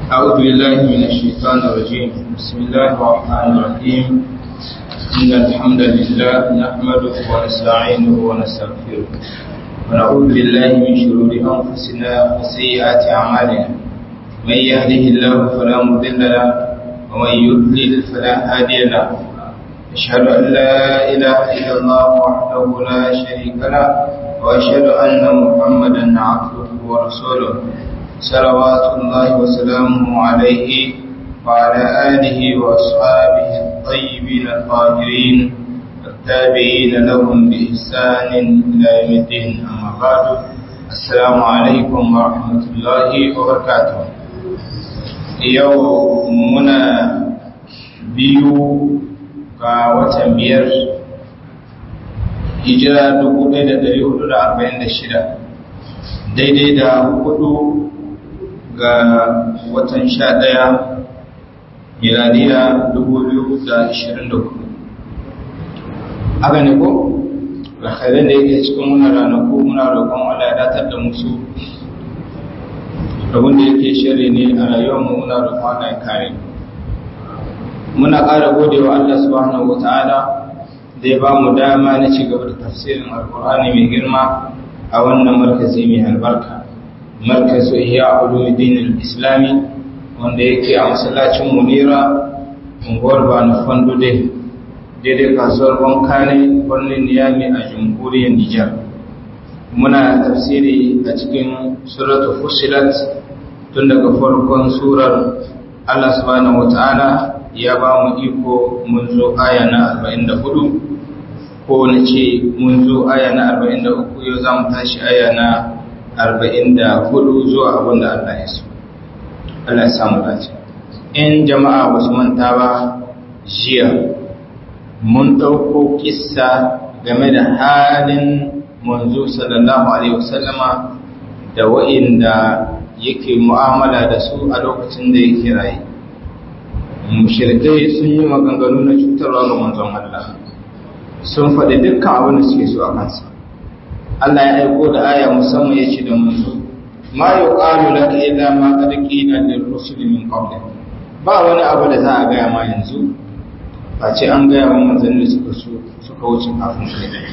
أعوذ بالله من الشيطان الرجيم بسم الله الرحمن الرحيم إن الحمد لله نحمده ونستعينه ونستغفره ونعوذ بالله من شرور أنفسنا وسيئات أعمالنا من يهده الله فلا مضل له ومن يضلل فلا هادي له أشهد أن لا إله إلا الله وحده لا شريك له وأشهد أن محمدا عبده ورسوله صلوات الله وسلامه عليه وعلى آله وأصحابه الطيبين الطاهرين التابعين لهم بإحسان إلى يوم الدين أما بعد السلام عليكم ورحمة الله وبركاته يومنا بيو ga watan biyar hijira 1446 daidai da hudu ga watan sha ɗaya miladiya 2024 haka ne ko? alkhairar da yake cikin muna ranaku muna roƙon wala ya datar da musu abin da yake shirri ne a rayuwarmu muna roƙon wala ya kare muna ƙara gode wa Allah subhanahu wa ta'ala da ya ba mu dama na ci gaba da tafsirin alkur'ani mai girma a wannan markazi mai albarka markazu iya ulumuddin islami wanda yake a masallacin munira unguwar bana fandude daidai kasuwar bankane birnin niyami a jamhuriyar nijar muna tafsiri a cikin suratu fusilat tun daga farkon surar allah subhanahu wata'ala ya ba mu iko mun zo aya na 44 ko na ce mun zo aya na 43 yau za mu tashi aya na arba'in da hudu zuwa abin da Allah ya so. Allah ya samu dace. In jama'a ba su manta ba jiya mun ɗauko kissa game da halin manzo sallallahu alaihi wasallama da wa'inda yake mu'amala da su a lokacin da yake raye. Mushirikai sun yi maganganu na cutarwa ga manzon Allah. Sun faɗi dukkan abin da suke so a kansa. Allah ya aiko da aya musamman ya ce da manzo ma yuqalu laka illa ma qad qila lir rusuli min qabl ba wani abu da za a gaya ma yanzu ba ce an gaya wa manzanni suka so suka wuce kafin kai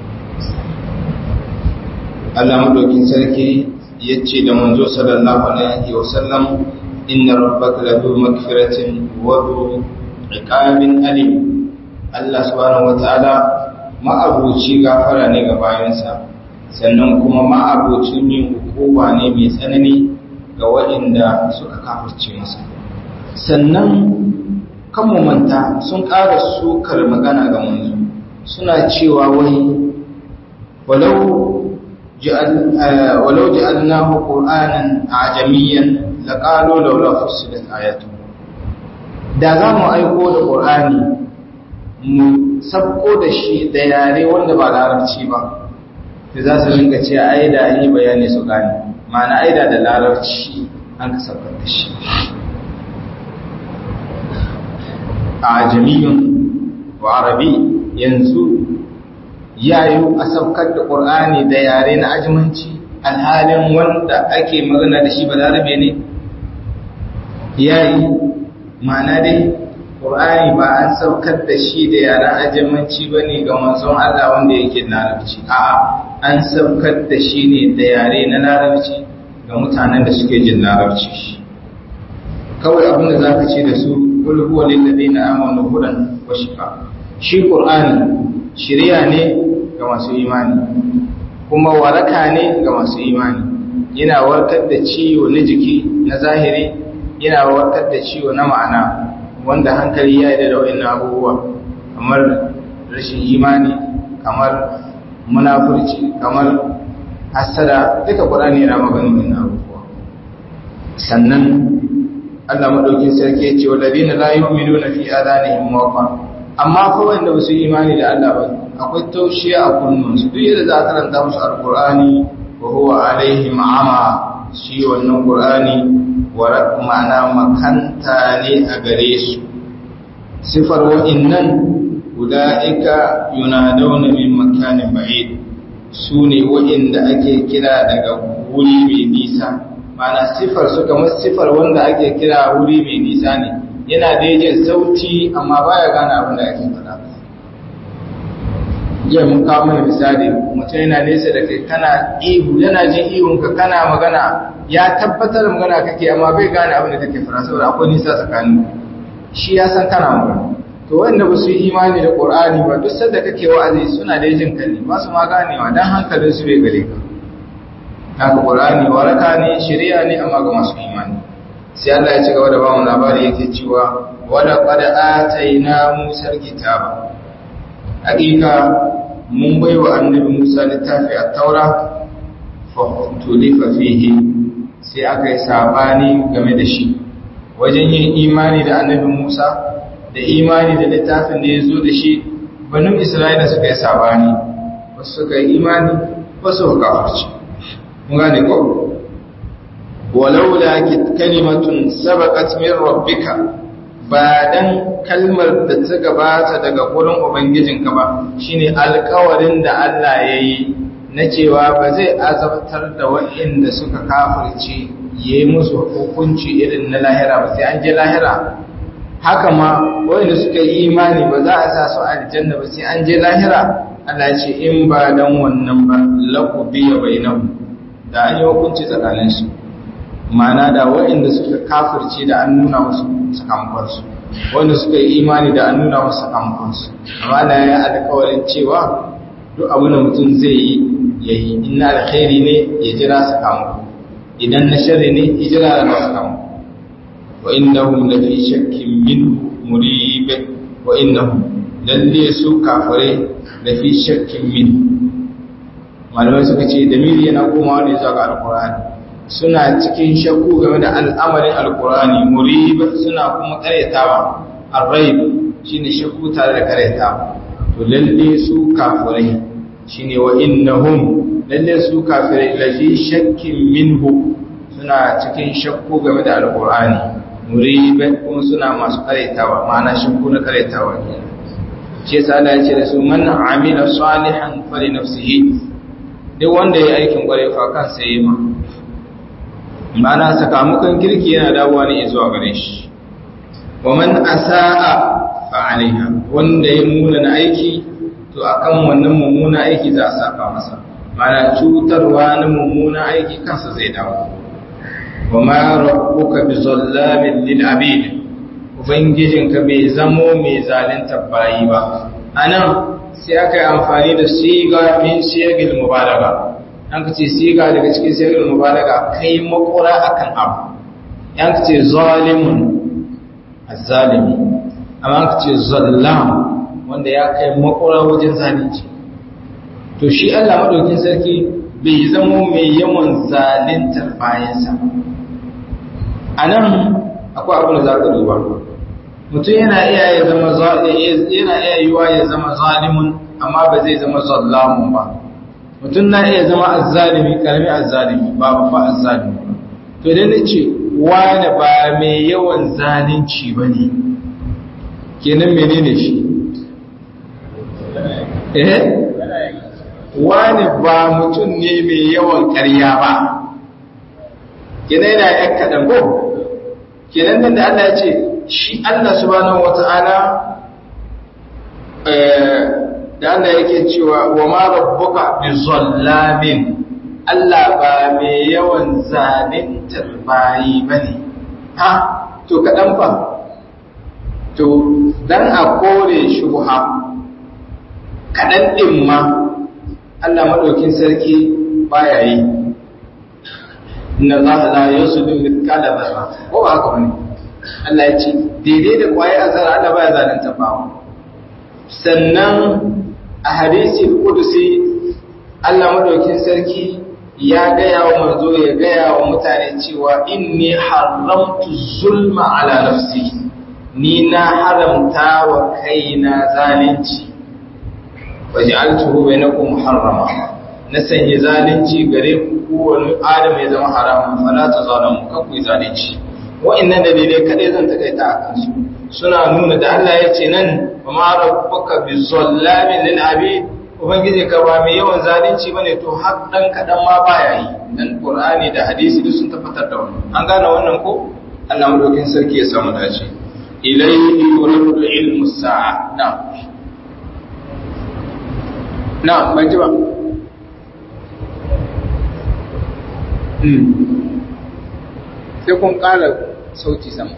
Allah madaukin sarki ya ce da manzo sallallahu alaihi wa sallam inna rabbaka lahu magfiratin wa dhu iqabin alim Allah subhanahu wa ta'ala ma'abuci gafara ne ga bayansa sannan kuma ma'abocin yin hukuma ne mai tsanani ga waɗanda suka kafirce masa sannan kan manta sun ƙara sukar magana ga manzo suna cewa wai walau walau ja'alnahu qur'anan ajamiyan laqalu laula fussilat ayatu da za mu aiko da qur'ani mu sabko da shi da yare wanda ba larabci ba da za su rinka ce ai da yi bayani su gane ma'ana aida da larabci an ka sabkar da shi a jami'in wa arabi yanzu yayu a sabkar da ƙur'ani da yare na ajimanci alhalin wanda ake magana da shi ba larabe ne yayi ma'ana dai Qur'ani ba an saukar da shi da yaren ajamanci ba ne ga manzon Allah wanda yake larabci a'a an saukar da shi ne da yare na larabci ga mutanen da suke jin larabci kawai abin da zaka ce da su kul huwa lil ladina amanu hudan wa shifa shi Qur'ani shiriya ne ga masu imani kuma waraka ne ga masu imani yana warkar da ciwo na jiki na zahiri yana warkar da ciwo na ma'ana wanda hankali ya yi da wa'in abubuwa kamar rashin imani kamar munafurci kamar hasada duka ƙwarani yana maganin abubuwa sannan Allah maɗaukin sarki ya ce wallazi na la yu'minu na fi adanihim waqa amma fa wanda ba su yi imani da Allah ba akwai taushiya a kunnun su duk yadda za a karanta musu alqur'ani wa huwa alaihim ama shi wannan qur'ani wa ma'ana makanta ne a gare su sifar wa'innan ula'ika yunadawna min makanin ba'id su ne wa'inda ake kira daga wuri mai nisa mana sifar su kamar sifar wanda ake kira wuri mai nisa ne yana da jin sauti amma baya gane abin da ake faɗa jiya mun kawo mana misali mutum yana nesa da kai kana ihu yana jin ihunka kana magana ya tabbatar magana kake amma bai gane abin da kake fara saboda akwai nisa tsakanin shi ya san kana magana to wanda ba su yi imani da qur'ani ba duk sanda kake wa'azi suna da jin kalli ba su ma ganewa dan hankalin su bai gare ka haka qur'ani waraka ne shari'a ne amma ga masu imani sai Allah ya ci gaba da ba mu labari yake cewa wala qad atayna musa kitaba hakika mun bai wa annabi Musa littafi a taura tulifa fihi sai aka yi sabani game da shi wajen yin imani da annabi Musa da imani da littafin da ya zo da shi banu Isra'ila suka yi sabani wasu suka yi imani wasu suka kafarci mun gane ko walaula kalimatun sabaqat min rabbika ba dan kalmar da ta gabata daga gurin ubangijinka ba shine alkawarin da Allah ya yi na cewa ba zai azabtar da waɗanda suka kafirce ya yi musu hukunci irin na lahira ba sai an je lahira haka ma waɗanda suka yi imani ba za a sa su aljanna ba sai an je lahira Allah ce in ba dan wannan ba laku biya bainahu da an yi hukunci tsakaninsu ma'ana da waɗanda suka kafirce da an nuna musu sakamakonsu wanda suka yi imani da an nuna musu sakamakonsu amma da ya alkawarin cewa duk abin da mutum zai yi ya yi ina alkhairi ne ya jira sakamako idan na shari ne ya jira da sakamako wa innahum la fi shakkin minhu murib wa innahum lalle su kafare la fi shakkin min malamai suka ce damiri yana komawa ne zuwa ga alqur'ani suna cikin shakku game da al'amarin alkurani murib suna kuma karyatawa arraib shine shakku tare da karyatawa to lalle su kafirai shine wa innahum lalle su kafirai lafi shakkin minhu suna cikin shakku game da alkurani murib kuma suna masu karyatawa ma'ana shakku na karyatawa kenan shi yasa Allah ya ce da su man amila salihan fali nafsihi duk wanda ya aikin kwarai fa kansa yayi ma mana sakamakon kirki yana dawowa ne zuwa gare shi wa man asaa fa alaiha wanda ya muna na aiki to akan wannan mummuna aiki za a saka masa mana cutarwa na mummuna aiki kansa zai dawo wa ma rabbuka bi zallamin lil abid ubangijinka bai zamo mai zalunta bayi ba anan sai aka yi amfani da siga min siyagil mubalaga an ka ce siga daga cikin siyagil mubalaga kai makura akan abu an ka ce zalimun azzalimi amma an ka ce zallam wanda ya kai makura wajen zalunci to shi Allah madaukin sarki bai zamo mai yawan zaluntar bayansa a nan akwai abin da za ka duba mutum yana iya ya zama yana iya yiwa ya zama zalimun amma ba zai zama zallamun ba mutum na iya zama azzalimi karami azzalimi ba babba azzalimi ba to idan na ce wani ba mai yawan zalunci ba ne kenan menene shi eh wani ba mutum ne mai yawan karya ba kenan yana yan kaɗan ko kenan nan da Allah ya ce shi Allah subhanahu wata'ala da Allah yake cewa wa ma rabbuka bi zallamin Allah ba mai yawan zalintar bayi bane ha to kadan fa to dan a kore shubha kadan din ma Allah madaukin sarki baya yi inna Allah la yusdu mithqala dharra ko ba haka bane Allah ya ce daidai da kwaye azara Allah baya zalunta bawa sannan a hadisi kudusi Allah madaukin sarki ya gaya wa manzo ya gaya wa mutane cewa inni haramtu zulma ala nafsi ni na haramta wa kaina zalunci waj'altuhu bainakum muharrama na sanya zalunci gare ku kowane adam ya zama haramun fala ta zalamu kan ku zalunci wa'annan dalilai kadai zan takaita a kansu suna nuna da Allah ya ce nan wa ma rabbuka bi zallamin lil abid ubangiji ka ba mai yawan zalunci bane to har dan kadan ma baya yi dan qur'ani da hadisi duk sun tabbatar da wannan an gane wannan ko Allah madaukin sarki ya samu dace ilayhi yuridu ilmu sa'a na'am na'am ban ji ba sai kun ƙara sauti sama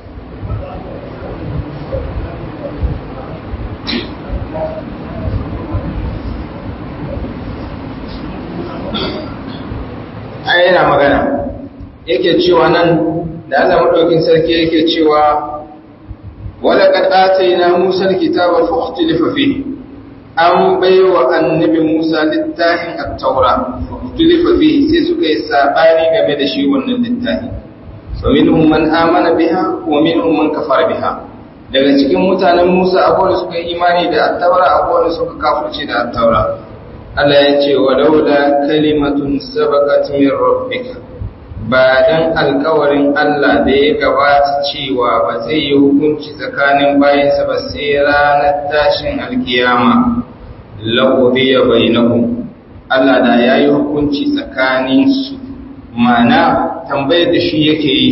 ai yana magana yake cewa nan da Allah madaukin sarki yake cewa wala qad atayna Musa al-kitaba fa ikhtalafa fihi an baiwa annabi Musa littafin at-taura fa ikhtalafa fihi sai suka yi sabani game da shi wannan littafi fa minhum man amana biha wa minhum man kafara biha daga cikin mutanen Musa akwai suka yi imani da at-taura akwai suka kafirce da at-taura Allah ya ce wa laula kalimatun sabaqat min rabbika ba dan alkawarin Allah da ya gabata cewa ba zai yi hukunci tsakanin bayansa ba sai ranar tashin alkiyama laqudiya bainahum Allah da yayi hukunci tsakanin su mana tambayar da shi yake yi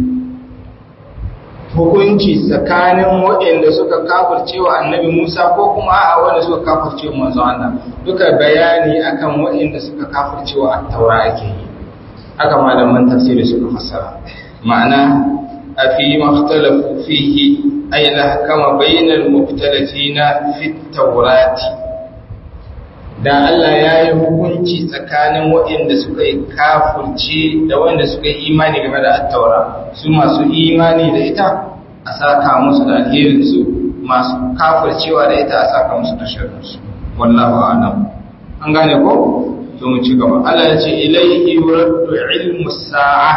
hukunci tsakanin waɗanda suka kafirce wa annabi Musa ko kuma a wanda suka kafirce wa manzo Allah duka bayani akan waɗanda suka kafirce wa at-taura ake yi haka malaman tafsiri suka fassara ma'ana a fi makhtalafu fihi ay lahkama bainal mubtalatina fi tawrati da Allah ya yi hukunci tsakanin waɗanda suka yi kafurci da waɗanda suka yi imani game da attaura su masu imani da ita a saka musu da alherinsu masu kafurcewa da ita a saka musu da shirinsu wallahu a'lam an gane ko to mu ci gaba Allah ya ce ilaihi yuraddu ilmu sa'a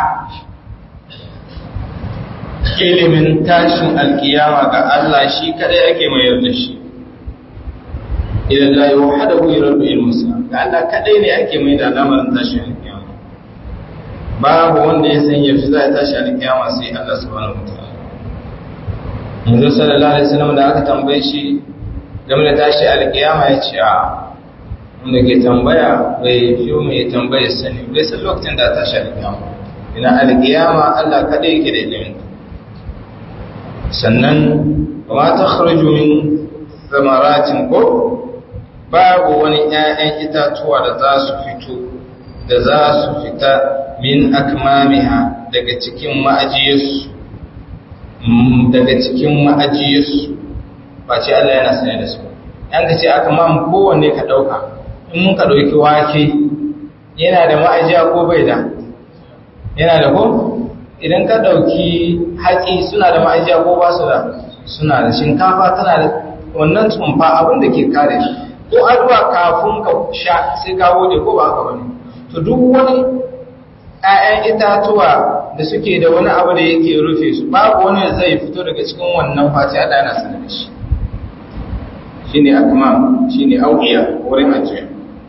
ilimin tashin alkiyama ga Allah shi kadai ake mayar da shi idan la yuhadahu yuraddu ilmu sa'a ga Allah kadai ne ake mai da lamarin tashin alkiyama babu wanda ya san yaushe za a tashi alkiyama sai Allah subhanahu wataala yanzu sallallahu alaihi wasallam da aka tambaye shi game da tashi alkiyama ya ce a wanda ke tambaya bai fi mai tambayar sani bai san lokacin da ta sha alƙiyama ina alƙiyama Allah kaɗai yake da ilimin sannan ba ta kharju min zamaratin ko babu wani ƴaƴan itatuwa da za su fito da za su fita min akmamiha daga cikin ma'ajiyarsu daga cikin ma'ajiyarsu ba ce Allah yana sane da su yan ka ce aka mamu kowanne ka ɗauka in mun ka ɗauki wake yana da ma'ajiya ko bai da yana da ko idan ka ɗauki hatsi suna da ma'ajiya ko ba su da suna da shinkafa tana da wannan tumfa abin da ke kare shi ko addu'a kafin ka sha sai ka gode ko ba haka bane to duk wani ƴaƴan itatuwa da suke da wani abu da yake rufe su babu wani da zai fito daga cikin wannan fati Allah yana sanar da shi shine akmam shine auqiya wurin ajiya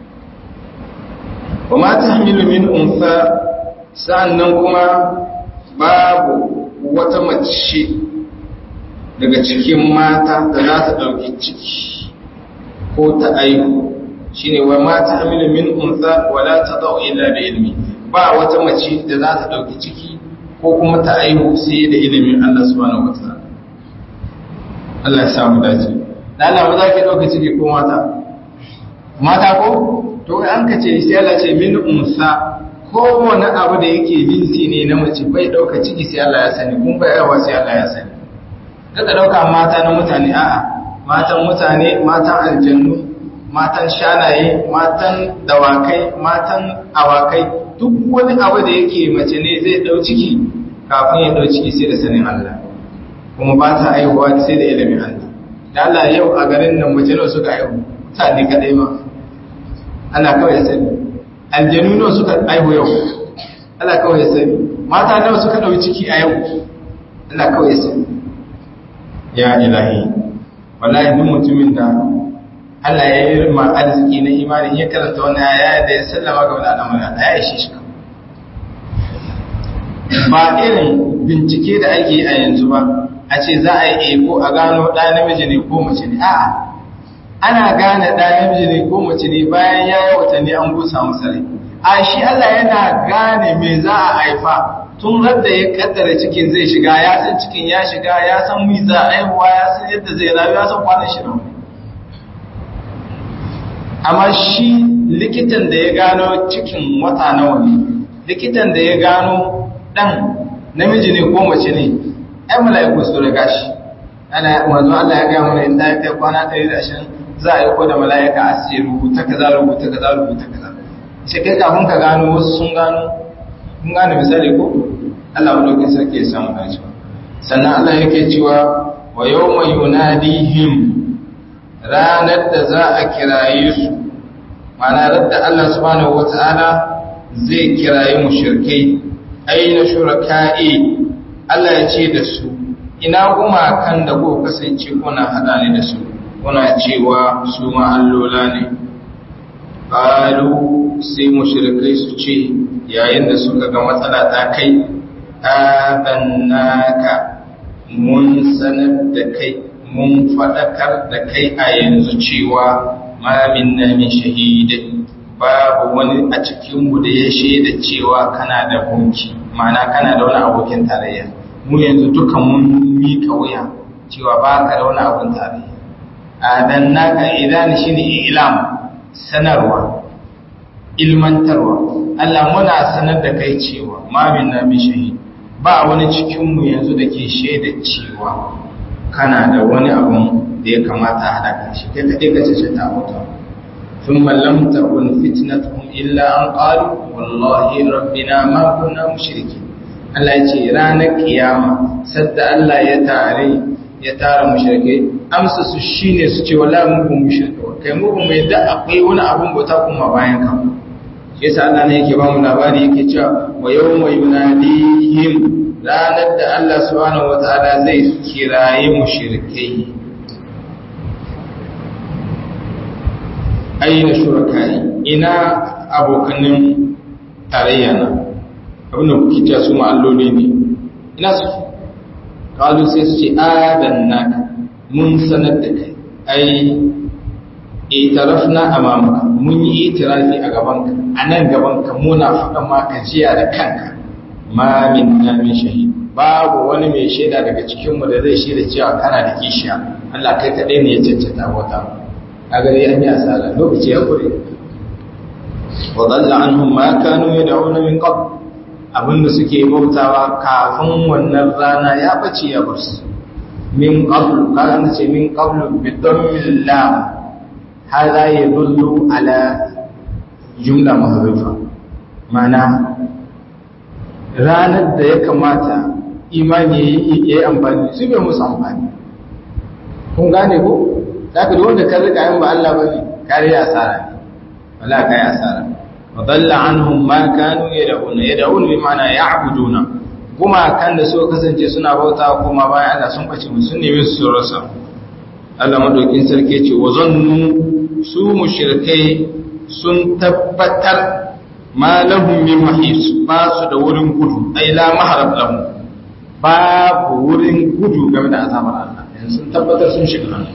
wa ma tahmilu min unsa sannan kuma babu wata mace daga cikin mata da za ta dauki ciki ko ta aihu shine wa ma tahmilu min unsa wala tadau illa bi ilmi ba wata mace da za ta dauki ciki ko kuma ta aihu sai da ilimin Allah subhanahu wataala Allah ya samu dace da Allah ba za ki ɗauka ciki ko mata mata ko to an ka ce sai Allah ce min unsa ko wani abu da yake jinsi ne na mace bai ɗauka ciki sai Allah ya sani kun bai yawa sai Allah ya sani kada ɗauka mata na mutane a'a matan mutane matan aljannu matan shanaye matan dawakai matan awakai duk wani abu da yake mace ne zai ɗau ciki kafin ya ɗau ciki sai da sanin Allah kuma ba ta aihuwa sai da ilimin Allah da Allah yau a garin nan mace nawa suka aihu mutane kadai ma Allah kawai ya sani aljanu nawa suka aihu yau Allah kawai ya sani mata nawa suka dauki ciki a yau Allah kawai ya sani ya ilahi wallahi duk mutumin da Allah ya yi ma arziki na imani ya karanta wannan aya da ya sallama ga wannan al'amari ya ishe shi ba irin bincike da ake yi a yanzu ba a ce za a yi eko a gano ɗa namiji ne ko mace ne a'a ana gane ɗa namiji ne ko mace ne bayan ya yi watanni an busa masa rai a shi Allah yana gane me za a haifa tun radda ya kaddara cikin zai shiga ya san cikin ya shiga ya san mi za a haihuwa ya san yadda zai rayu ya san kwanan shi nawa amma shi likitan da ya gano cikin wata nawa ne likitan da ya gano dan namiji ne ko mace ne ai mala'iku su riga shi ana manzo Allah ya ga mana in ta kai kwana 120 za a yi ko da mala'ika a ce rubuta kaza rubuta kaza rubuta kaza shi kai kafin ka gano wasu sun gano kun gane misali ko Allah madaukin sarki ya samu dacewa sannan Allah yake cewa wa yawma yunadihim ranar da za a kiraye su ma'ana radda Allah subhanahu wata'ala zai kiraye mushrikai aina shuraka'i Allah ya ce da su ina gumakan da ko kasance kuna hada ne da su kuna cewa su ma allola ne qalu sai mushrikai su ce yayin da suka ga matsala ta kai adannaka mun sanar da kai mun fadakar da kai a yanzu cewa ma minna min shahidin babu wani a cikinmu da ya shaida cewa kana da gunki ma'ana kana da wani abokin tarayya mu yanzu duka mun mika wuya cewa ba ka da wani abun tarayya adannaka idan shine ilam sanarwa ilmantarwa Allah muna sanar da kai cewa ma minna min shahid ba wani cikinmu yanzu da ke shaida cewa kana da wani abun da ya kamata a haɗa shi kai kaɗai ka ce ta mutu sun mallam takun fitnatuhum illa an qalu wallahi rabbina ma kunna mushriki Allah ya ce ranar kiyama sadda Allah ya tare ya tara mushrikai amsa su shine su ce wallahi mu kun mushrika kai mu ba mai da akwai wani abun bauta kuma bayan ka shi yasa Allah ne yake ba mu labari yake cewa wa yawma yunadihim ranar da Allah subhanahu wataala zai kiraye mushrikai aina shurakai ina abokanin tarayya na abinda kuke cewa su ma'alloli ne ina su kalu sai su ce adannaka mun sanar da kai ai itarafna amamaka mun yi itirafi a gabanka a nan gabanka muna faɗa maka jiya da kanka ma min na min shahid babu wani mai shaida daga cikinmu da zai shaida cewa kana da kishiya Allah kai kaɗai ne ya cancanta wata a gari an yi asara lokaci ya kure wa dalla anhum ma kanu yad'una min qabl abinda suke bautawa kafin wannan rana ya bace ya bar su min qabl kana ce min qabl bi dammil lam hada yadullu ala jumla mahrufa mana ranar da ya kamata imani ya yi amfani su bai musu amfani kun gane ko za ka wanda ka rika yin ba Allah ba ne kare asara ne wala ka yi asara wa dalla anhum ma kanu yad'una yad'un bi ma'ana ya'buduna kuma kan da suka kasance suna bauta kuma bayan Allah sun bace mun sun nemi su rasa Allah madaukin sarki ce wa zannu su mushrikai sun tabbatar ma lahum min mahis ba su da wurin gudu ai la maharab lahum babu wurin gudu game da azabar Allah yanzu sun tabbatar sun shiga hannu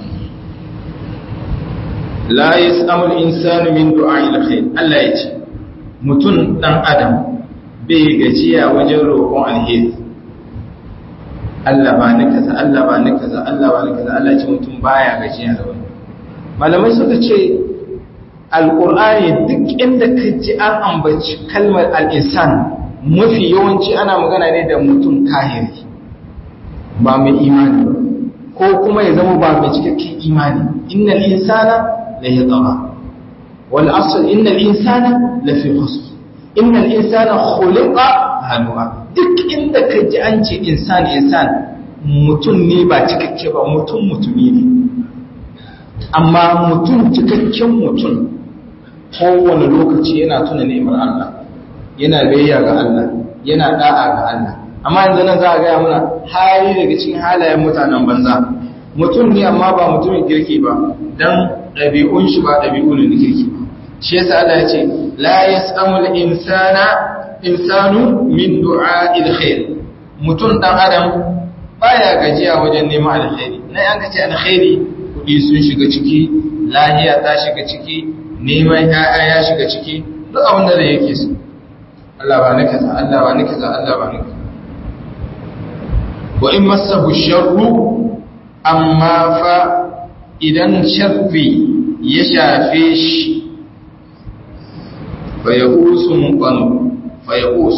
la yasamul insanu min du'a'il khair Allah ya ce mutum dan adam bai gajiya wajen roƙon alheri Allah ba ni kaza Allah ba ni kaza Allah ba ni kaza Allah ya ce mutum baya gajiya da wani malamai suka ce alqur'ani duk inda ka ji an ambaci kalmar al-insan mafi yawanci ana magana ne da mutum kahiri ba mai imani ba ko kuma ya zama ba mai cikakken imani innal insana la yatgha wal asl innal insana la fi khusr innal insana khuliqa halwa duk inda ka ji an ce insan insan mutum ne ba cikakke ba mutum mutumi ne amma mutum cikakken mutum kowane lokaci yana tuna ni'imar Allah yana biyayya ga Allah yana da'a ga Allah amma yanzu nan za a gaya mana hali daga cikin halayen mutanen banza mutum ne amma ba mutumin kirki ba dan ɗabi'un shi ba ɗabi'u ne na kirki ba shi yasa Allah ya ce la yas'amul insana insanu min du'a'il khair mutum dan adam baya gajiya wajen neman alkhairi na yan kace alkhairi kudi sun shiga ciki lahiya ta shiga ciki neman ƴaƴa ya shiga ciki duk abin da zai yake su Allah ba ni kaza Allah ba ni kaza Allah ba ni kaza wa in masahu sharru amma fa idan sharri ya shafe shi fa yaqusu muqan fa yaqus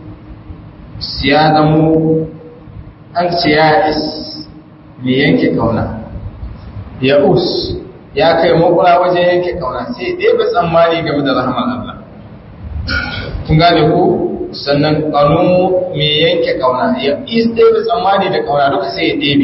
siyadamu an siyadis me yanke kauna yaqus ya kai makura wajen yanke kauna sai dai ba tsammani game da rahmar Allah kun gane ko sannan kanu me yanke kauna ya is dai ba tsammani da kauna duka sai ya ɗebe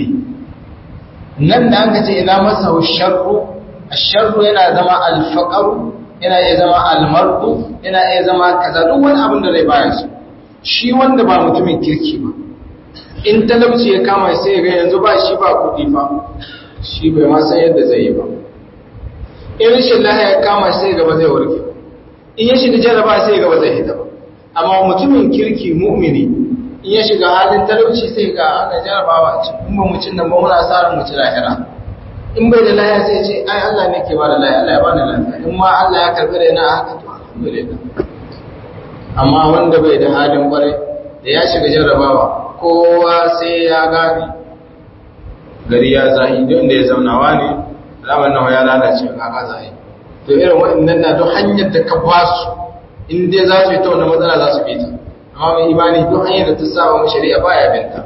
nan da aka ce ina masa sharru asharru yana zama alfaqaru yana iya zama almardu yana iya zama kaza duk wani abin da zai baya su shi wanda ba mutumin kirki ba in talauci ya kama sai ya ga yanzu ba shi ba kuɗi fa shi bai ma san yadda zai yi ba in rashin lahiya ya kama sai gaba zai warke in ya shiga jaraba sai gaba zai hita ba amma mutumin kirki mu'mini in ya shiga halin talauci sai ga ana jarabawa ce in ba mu cin nan ba muna sa ran mu ci lahira in bai da lahiya sai ce ai Allah ne ke ba da lahiya Allah ya ba da lafiya in ma Allah ya karbi da na haka to alhamdulillah amma wanda bai da halin kwarai da ya shiga jarabawa kowa sai ya gane gari ya zahi don da ya zaunawa ne alamar nawa ya lalace ga ka zahi to irin waɗannan na duk hanyar da ka ba su in dai za su yi ta wannan matsala za su bi ta amma mai imani duk hanyar da ta saba mu shari'a baya binta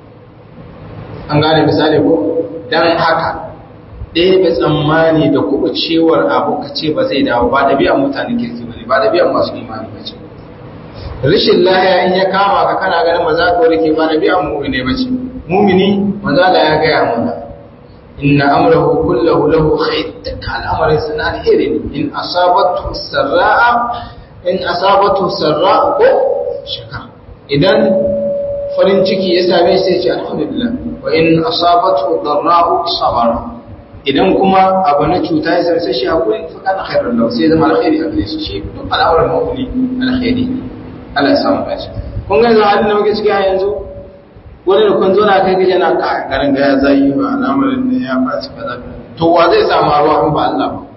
an gane misali ko dan haka ɗaya bai tsammani da kuma cewar abu ka ce ba zai dawo ba ɗabi'an mutane kirki ba ne ba ɗabi'an masu imani ba ce rashin lahiya in ya kama ka kana ganin maza ka warke ba ɗabi'an mu'mini ba ce mumini maza da ya gaya mana inna amrahu kullahu lahu khair dukkan al'amarin sana alheri ne in asabatu sarra'a in asabatu sarra ko shaka idan farin ciki ya same shi sai ce alhamdulillah wa in asabatu darra'u sabara idan kuma abu na cuta ya same shi hakuri fa kana khairun lahu sai zama alkhairi a gare shi shi duk al'amuran mu'mini alkhairi Allah ya samu dace kun ga yanzu halin da muke ciki a yanzu wani da kun zo na kai gaje na ka garin ga ya zai ba al'amarin ne ya faci kaza to wa zai samu ruwa in ba Allah ba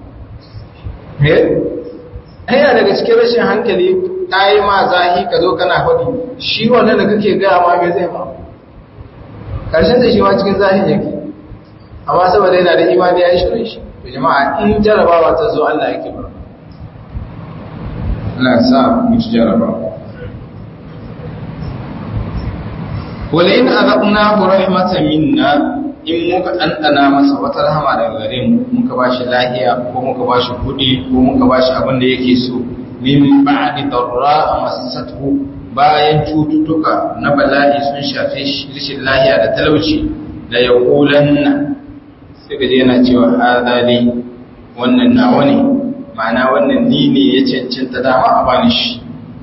eh yana daga cikin rashin hankali ta yi ma zahi ka zo kana faɗi shi wannan da kake gaya ma me zai ma karshen da shi ma cikin zahin yake amma saboda yana da imani ya yi shirin shi to jama'a in jarabawa ta zo Allah yake ba Allah ya sa mu ci jarabawa wala in azaqnahu rahmatan minna in muka ɗanɗana masa wata rahama daga gare mu muka bashi lahiya ko muka bashi kuɗi ko muka bashi abin da yake so min ba'di darra massathu bayan cututtuka na bala'i sun shafe shi rashin lahiya da talauci la yaqulanna sai gaje yana cewa hadha li wannan nawa ne ma'ana wannan ni ne ya cancanta dama a bani shi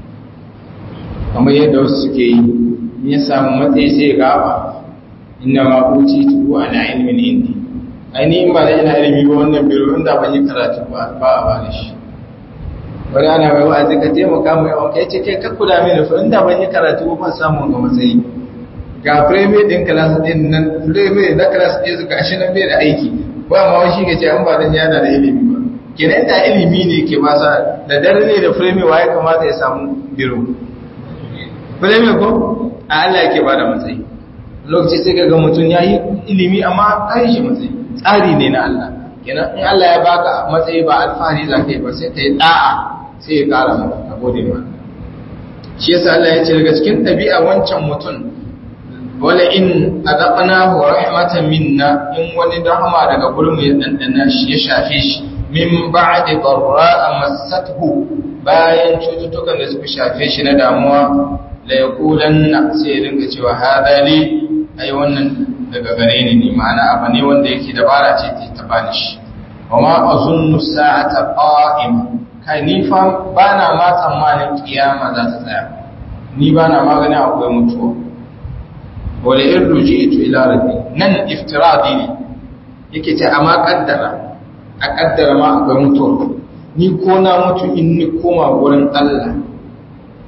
kamar yadda wasu suke yi ya samu matsayi sai gaba inna ma uti tu ala ilmin indi ainihin ba da ina ilimi ba wannan biro inda ban yi karatu ba ba a bani shi wani ana mai wa'azi ka taimaka mai yawan kai ce kai kakku da mini fa inda ban yi karatu ba samu ga matsayi ga premier din class din nan premier na class din su gashi nan bai da aiki ba ma wani ga ce an ba dan yana da ilimi ba kenan da ilimi ne ke ba sa da dare ne da premier waye kamata ya samu biro premier ko a Allah yake ba da matsayi lokaci sai ga mutum ya yi ilimi amma kai shi matsayi tsari ne na Allah kenan in Allah ya baka matsayi ba alfahari za ka yi ba sai ka yi da'a sai ya kara maka a gode ma shi yasa Allah ya ce daga cikin ɗabi'a wancan mutum wala in adaqnahu rahmatan minna in wani rahama daga gurin ya dandana shi ya shafe shi min ba'di darra massathu bayan cututtukan da suka shafe shi na damuwa la yaqulanna sai ya dinga cewa hada li ai wannan daga gare ni ne ma'ana abu ne wanda yake dabara ce ta bani shi wa ma azunnu sa'ata qa'im kai ni fa bana ma tsammanin kiyama za ta tsaya ni bana magana akwai mutuwa wala in ruji'tu ila rabbi nan iftiradi ne yake ce amma kaddara a kaddara ma akwai mutuwa ni ko na mutu in ni koma gurin Allah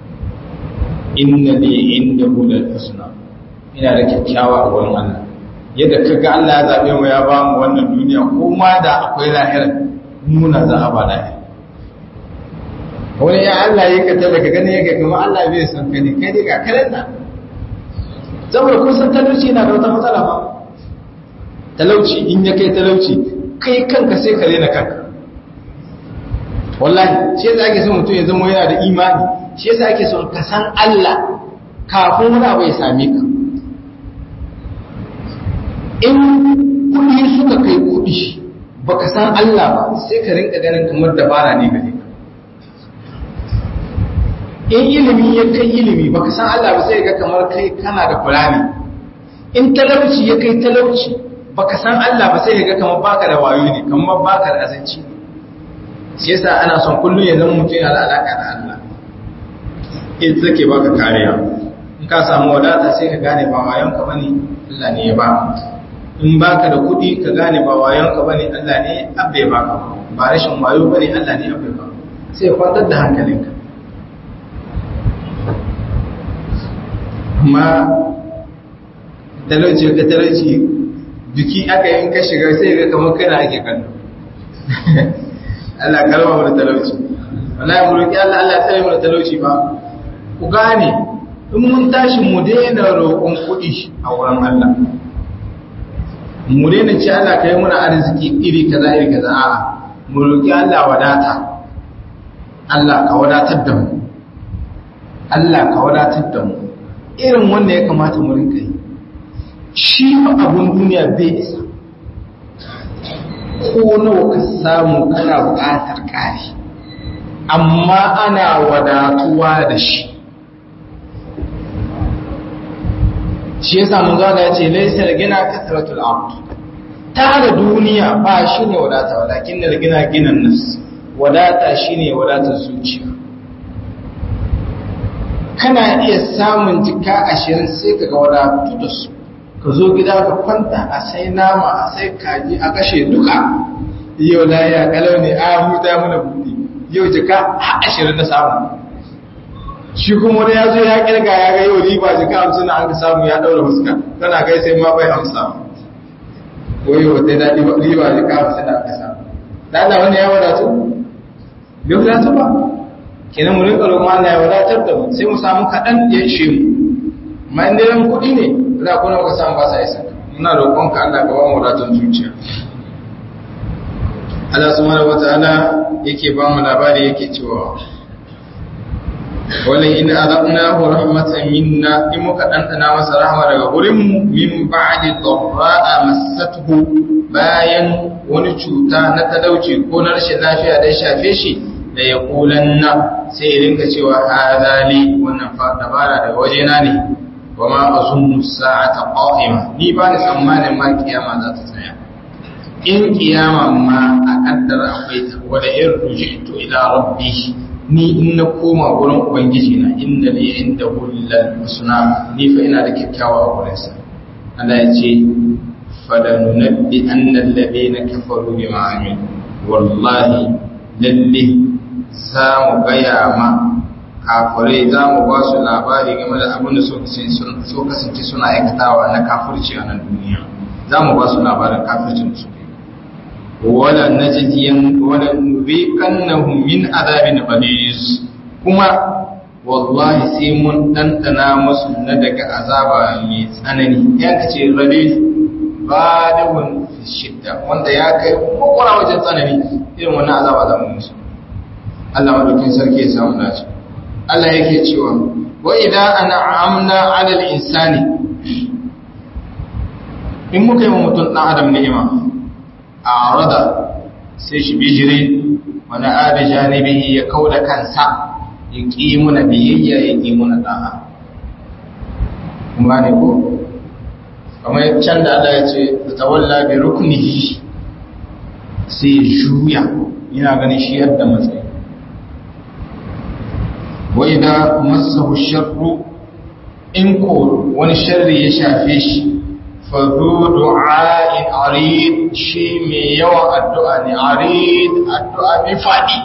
inna li indahu lal husna ina da kyakkyawa a wurin Allah yadda ka ga Allah ya zaɓe mu ya ba mu wannan duniya ko ma da akwai lahirar nuna za a ba lahir wani ya Allah ya ka talaka gani ya ga kuma Allah bai san ka ne kai dai ga karen nan saboda kun san talauci na da wata matsala ba talauci in ya kai talauci kai kanka sai ka rena kanka wallahi shi yasa ake son mutum ya zama yana da imani shi yasa ake son ka san Allah kafin wani abu ya same ka in kuɗi suka kai kuɗi baka san Allah ba sai ka rinka ganin kamar dabara ne gare ka in ilimi ya kai ilimi baka san Allah ba sai ga kamar kai kana da fulani in talauci ya kai talauci baka san Allah ba sai ga kamar baka da wayo ne kamar baka da azanci ne shi yasa ana son kullum ya zama mutum yana da alaka da Allah in take baka kariya in ka samu wadata sai ka gane ba wayon ka bane Allah ne ya ba in baka da kuɗi ka gane ba wayon ka bane Allah ne abbe ba ka ba rashin wayo bane Allah ne abbe ba sai kwantar da hankalinka amma talauci ka talauci biki aka yi ka shiga sai ga kamar kana ake kallo Allah kalma mu da talauci wallahi mu roki Allah Allah tsare mu da talauci ba ku gane in mun tashi mu daina roƙon kuɗi a wurin Allah mu daina ce Allah kai muna arziki iri kaza iri kaza a'a mu roki Allah wadata Allah ka wadatar da mu Allah ka wadatar da mu irin wanda ya kamata mu rinka yi shi fa abun duniya bai isa ko nawa ka samu kana buƙatar ƙari amma ana wadatuwa da shi shi ya samu zaga ya ce laisar gina kasratul abd tara duniya ba shi ne wadata walakin da gina ginan nas wadata shi ne wadatar zuciya kana iya samun jika ashirin sai ka ga wadatu da su ka zo gida ka kwanta a sai nama a sai kaji a kashe duka yau da ya kalau ne a huta mana buɗe yau jika har ashirin na samu shi kuma wani ya zo ya kirga ya ga yau riba jika hamsin na an ka samu ya ɗaura fuska kana kai sai ma bai amsa ko yau wata daɗi riba jika hamsin na aka samu da Allah wani ya wadatu bai wadatu ba kenan mu rinka roƙon Allah ya wadatar da mu sai mu samu kaɗan ya ishe mu amma in dai kuɗi ne za ku na samu ba sa isa muna roƙon ka Allah ka ba mu wadatar zuciya Allah subhanahu wataala yake ba mu labari yake cewa wala in azaqnahu rahmatan minna in muka dandana masa rahma daga gurin mu min ba'di dharra'a massathu bayan wani cuta na talauci ko na rashin lafiya da ya shafe shi da ya kulanna sai ya rinka cewa hadali wannan fa dabara daga wajena ne wa ma azunnu sa'ata qa'ima ni ba ni tsammanin ma kiyama za ta tsaya in kiyama ma a kaddara akwai ta wala in rujitu ila rabbi ni in na koma gurin ubangiji na inda ne inda hullal husna ni fa ina da kyakkyawa a gurin sa Allah ya ce falanunabbi annal ladina kafaru bima amilu wallahi lalle za mu gaya ma kafirai za mu ba su labari game da abin da so kasance suna aikatawa na kafirci a nan duniya za mu ba su labarin kafircin su wala najidiyan wala nubiqannahum min adabin ghalis kuma wallahi sai mun dandana musu na daga azaba mai tsanani ya kace rabi badawun fi shidda wanda ya kai kokora wajen tsanani irin wannan azaba za mu musu Allah madaukin sarki ya samu dace Allah yake cewa wa idan an'amna 'ala al-insani in muka yi wa mutum dan adam ni'ima a'rada sai shi bijire wa na'ada janibihi ya kauda kansa ya qimuna biyayya ya qimuna da'a kuma ne ko kamar can da Allah ya ce tawalla bi ruknihi sai juya yana ganin shi yadda matsayi wai da masahu sharru in ko wani sharri ya shafe shi fa zu du'a'in arid shi mai yawan addu'a ne arid addu'a mai fadi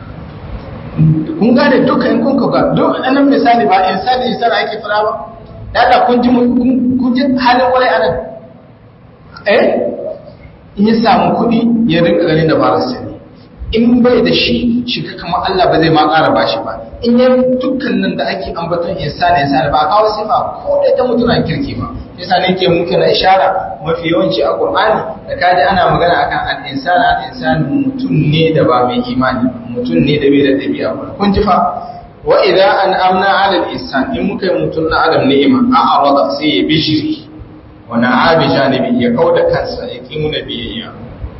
kun gane duka in kun ga duk ɗanan misali ba insani insani ake fara ba dada kun ji kun ji halin wani anan eh in ya samu kuɗi ya rinka ganin da barasa ne in bai da shi shi ka kamar Allah ba zai ma ƙara ba shi ba in yi dukkan nan da ake ambaton insani insani ba a kawo sifa ko da ta mutunan kirki ba yasa ne ke muke na ishara mafi yawanci a Qur'ani da kaji ana magana akan al-insani al-insani mutum ne da ba mai imani mutum ne da bai da dabi'a ba kun ji fa wa idza an'amna 'ala al-insan in muka yi mutum na adam ni'ima a arada sai ya bishiri wa na'abi janibi ya kauda kansa ya kimuna biyayya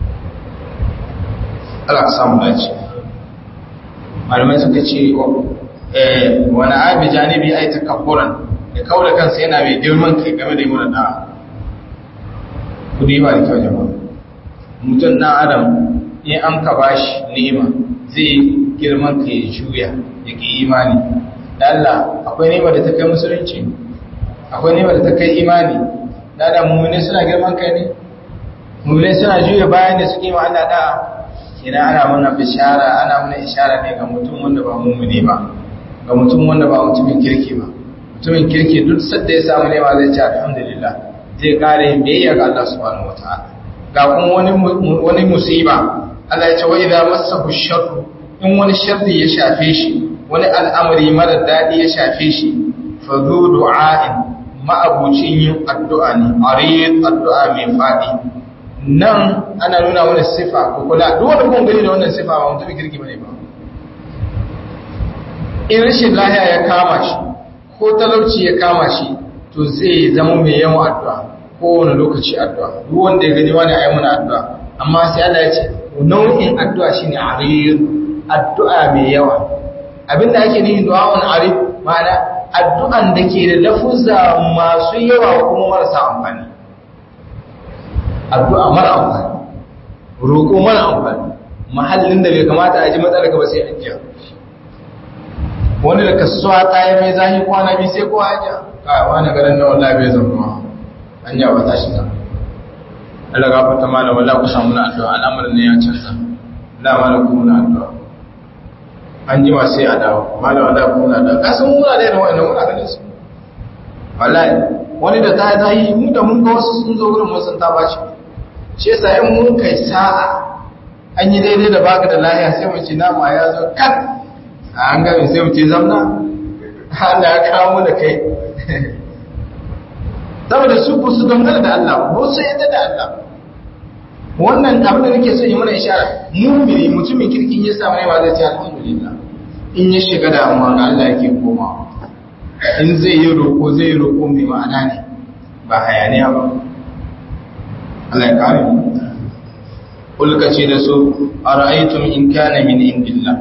Allah ka samu dace malamai suka ce wani abi janibi ai takabburan da kawo da kansa yana mai girman kai game da yi da kudi ba da kyau jama'a mutum na adam in an ka bashi ni'ima zai girman kai ya juya ya ki imani da Allah akwai ni'ima da ta kai musulunci akwai ni'ima da ta kai imani da Allah mummune suna girman kai ne mummune suna juya bayan da suke ma Allah da'a idan ana mana bishara ana mana ishara ne ga mutum wanda ba mummune ba ga mutum wanda ba mutumin kirki ba mutumin kirki duk sadda ya samu nema zai ce alhamdulillah zai kare yin biyayya ga Allah subhanahu wataala ga kuma wani wani musiba Allah ya ce wa idza massahu sharru in wani sharri ya shafe shi wani al'amari mara dadi ya shafe shi fa zu du'a'in ma'abucin yin addu'a ne arid addu'a mai fadi nan ana nuna wani sifa ko kula duk wanda kun gani da wannan sifa ba mutumin kirki bane ba in rashin lahiya ya kama shi ko talauci ya kama shi to zai zama mai yawan addu'a kowane lokaci addu'a duk wanda ya gani wani ayi muna addu'a amma sai Allah ya ce nau'in addu'a shine arid addu'a mai yawa abinda ake nufi du'a'un arid ma'ana addu'an da ke da lafuzza masu yawa kuma marasa amfani addu'a mara amfani roƙo mara amfani mahallin da bai kamata a ji matsalar ba sai an jiya wani da kasuwa ta yi mai zahi kwana biyu sai kowa hajiya ka wani garin na wallah bai zama an yawa ta shiga Allah gafarta malam wallah ku samu na addu'a al'amarin ne ya canza la malam ku na addu'a an ji ma sai a dawo malam wallah ku na addu'a kasan muna da irin wa'annan muna ganin su wallahi wani da ta zahi mu da mun ga wasu sun zo wurin mun san ta bashi shi yasa in mun kai sa'a an yi daidai da baka da lahiya sai mu ci nama ya zo kat a an gami sai mu ce zamna Allah ya kawo da kai saboda su ku su dangana da Allah ba su yadda da Allah wannan abin da nake so yi mana ishara mumini mutumin kirkin ya samu ne ba zai ce alhamdulillah in ya shiga damuwa ga Allah yake koma in zai yi roƙo zai yi roƙo mai ma'ana ne ba hayaniya ba Allah ya kare mu kulka ce da su ara'aytum in kana min indillah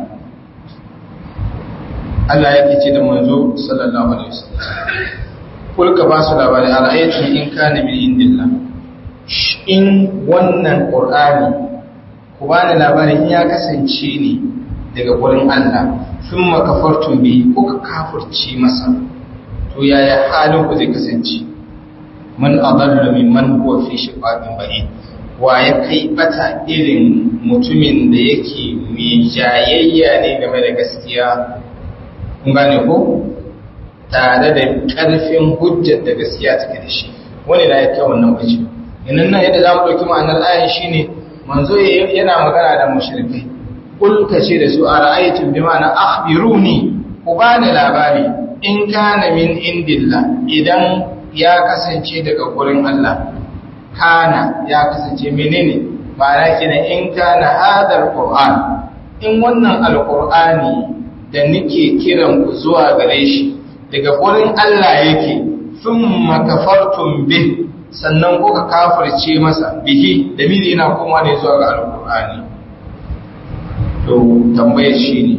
Allah yake ce da manzo sallallahu alaihi wasallam kulka ba su labari ara'aytum in kana min indillah in wannan qur'ani ku bani labarin ya kasance ne daga gurin Allah thumma kafartum bi kuka kafirci masa to yaya halin ku zai kasance man adalla mimman huwa fi shiqaqin ba'id wa ya kai bata irin mutumin da yake mai jayayya ne game da gaskiya kun gane ko tare da karfin hujjar da gaskiya take da shi wani da ya kai wannan bace inan nan yadda zamu dauki ma'anar ayan shine manzo yana magana da mushrikai kul kace da su ara'aytum bima'ana akhbiruni ku bani labari in kana min indillah idan ya kasance daga gurin Allah kana ya kasance menene ma'ana kenan in kana hadar qur'an in wannan alqur'ani da nake kiran ku zuwa gare shi daga gurin Allah yake thumma kafartum bih sannan kuka kafirce masa bihi da mili yana koma ne zuwa ga alqur'ani to tambayar shine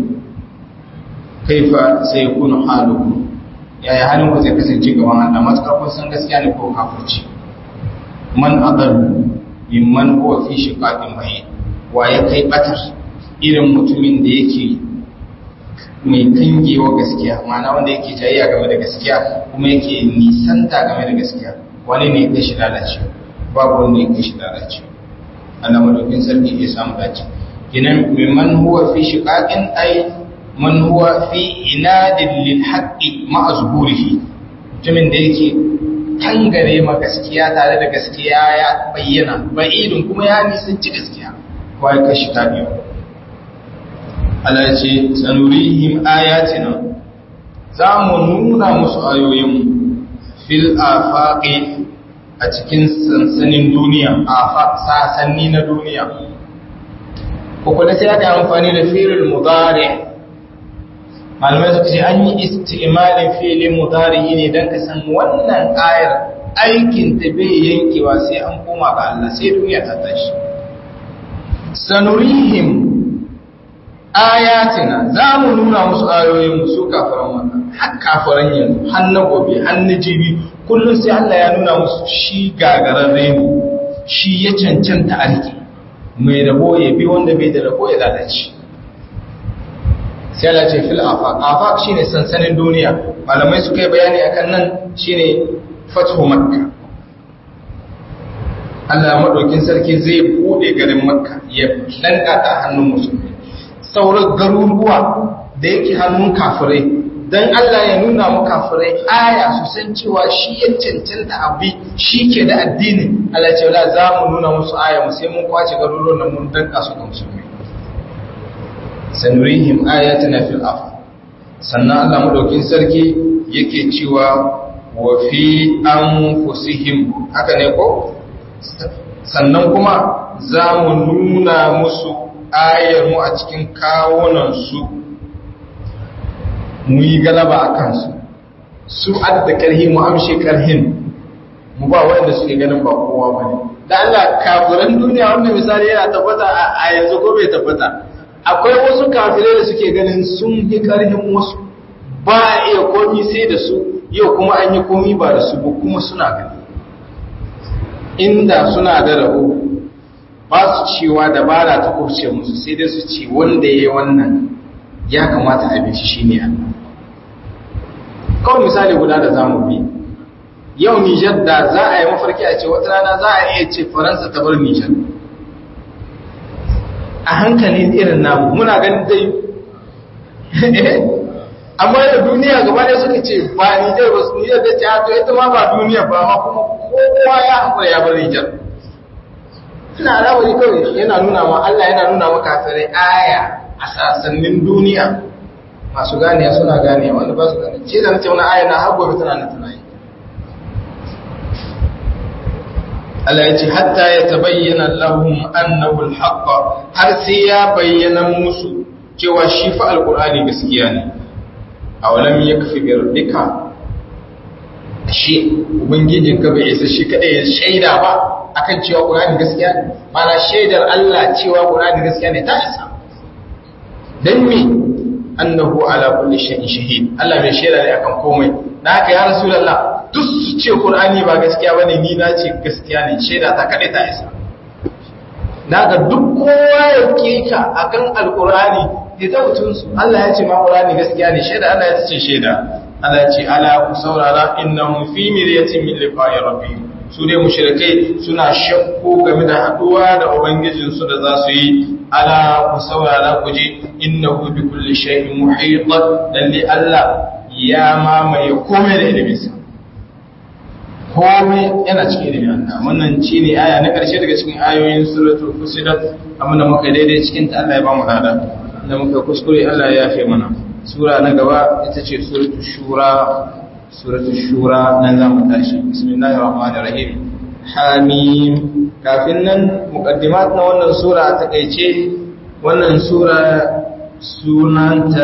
kaifa sai kunu halukum yaya halin ku zai kasance gaban Allah matukar kun san gaskiya ne ko kafirci man adallu mimman huwa fi shiqaqin bayyin wa ya kai batar irin mutumin da yake mai kangewa gaskiya ma'ana wanda yake jayayya game da gaskiya kuma yake nisanta game da gaskiya wani ne ya shi lalace babu wanda ya shi lalace Allah madaukin sarki ya samu dace kinan mimman huwa fi shiqaqin ay man huwa fi inadin lil haqqi ma'a zuhurihi mutumin da yake tangare ma gaskiya tare da gaskiya ya bayyana ba'idun kuma ya nisanci gaskiya kawai kashi ta biyu Allah ce sanurihim ayatina za mu nuna musu ayoyin fil afaqi a cikin sansanin duniya afaq sasanni na duniya ko kuma sai aka amfani da fi'il mudari malamai suka ce an yi istimalin fi'il mudari ne dan ka san wannan ayar aikin ta bai yankewa sai an koma ga Allah sai duniya ta tashi sanurihim ayatina za mu nuna musu ayoyin su kafaran wannan har kafaran yanzu har na gobe har na jibi kullum sai Allah ya nuna musu shi gagararre ne shi ya cancanta alki mai rabo ya bi wanda bai da rabo ya lalace sai Allah ce fil afaq afaq shine sansanin duniya malamai suka yi bayani akan nan shine fathu makka Allah madaukin sarki zai bude garin makka ya danka ta hannun musulmi sauran garuruwa da yake hannun kafirai don Allah ya nuna mu kafirai aya su san cewa shi ya cancanta abi shi ke da addini Allah ce wala za mu nuna musu aya mu sai mun kwace garuruwan nan mun danka su ga musulmi sanurihim ayatuna fil af sannan Allah madaukin sarki yake cewa wa fi anfusihim haka ne ko sannan kuma za mu nuna musu ayar mu a cikin kawunansu mu yi galaba a kansu su adda karhi mu amshe karhin mu ba wanda suke ganin ba kowa ba ne da Allah kafiran duniya wanda misali yana tabbata a yanzu ko bai tabbata akwai wasu kafirai da suke ganin sun yi karhin wasu ba a iya komi sai da su yau kuma an yi komi ba da su ba kuma suna gani inda suna da rabo ba su cewa dabara ta kurce musu sai dai su ce wanda ya yi wannan ya kamata a bici shi ne Allah kawai misali guda da za mu bi yau nijar da za a yi mafarki a ce wata rana za a iya ce faransa ta bar nijar a hankali irin namu muna ganin dai amma da duniya gaba da suka ce ba nijar ba su nijar da ce hato ita ma ba duniya ba ma kuma kowa ya haƙura ya bar nijar ina alawari kawai yana nuna ma Allah yana nuna ma kafirai aya a sasannin duniya masu gane suna gane wanda ba su gane ce da nace wani aya na har gobe tana nan tana yi Allah ya ce hatta ya tabayyana lahum annahu al-haqq har sai ya bayyana musu cewa shi fa alqur'ani gaskiya ne awalam yakfi bi rabbika shi ubangijin ka bai isa shi kadai ya shaida ba akan cewa qur'ani gaskiya ne mana shaidar Allah cewa qur'ani gaskiya ne ta isa dan me annahu ala kulli shay'in shahid Allah mai shaida ne akan komai dan haka ya rasulullah duk su ce qur'ani ba gaskiya bane ni na ce gaskiya ne shaida ta kadai ta isa daga duk kowa ya kika akan alqur'ani ya tautun su Allah ya ce ma qur'ani gaskiya ne shaida Allah ya ce shaida Allah ya ce ala ku saurara innahum fi miryatin min liqa'i rabbihim su ne mushrikai suna shakku game da haduwa da ubangijinsu da za su yi ala ku saurara ku ji innahu bi kulli shay'in muhit lalle Allah ya mamaye komai da iliminsa komai yana cikin ilimin Allah wannan shine aya na karshe daga cikin ayoyin suratul fusilat amma da muka daidai cikin ta Allah ya ba mu hada da muka kuskure Allah ya yafe mana sura na gaba ita ce suratul shura suratul shura nan za mu tashi bismillahir rahmanir rahim hamim kafin nan muqaddimat na wannan sura a takeice wannan sura sunanta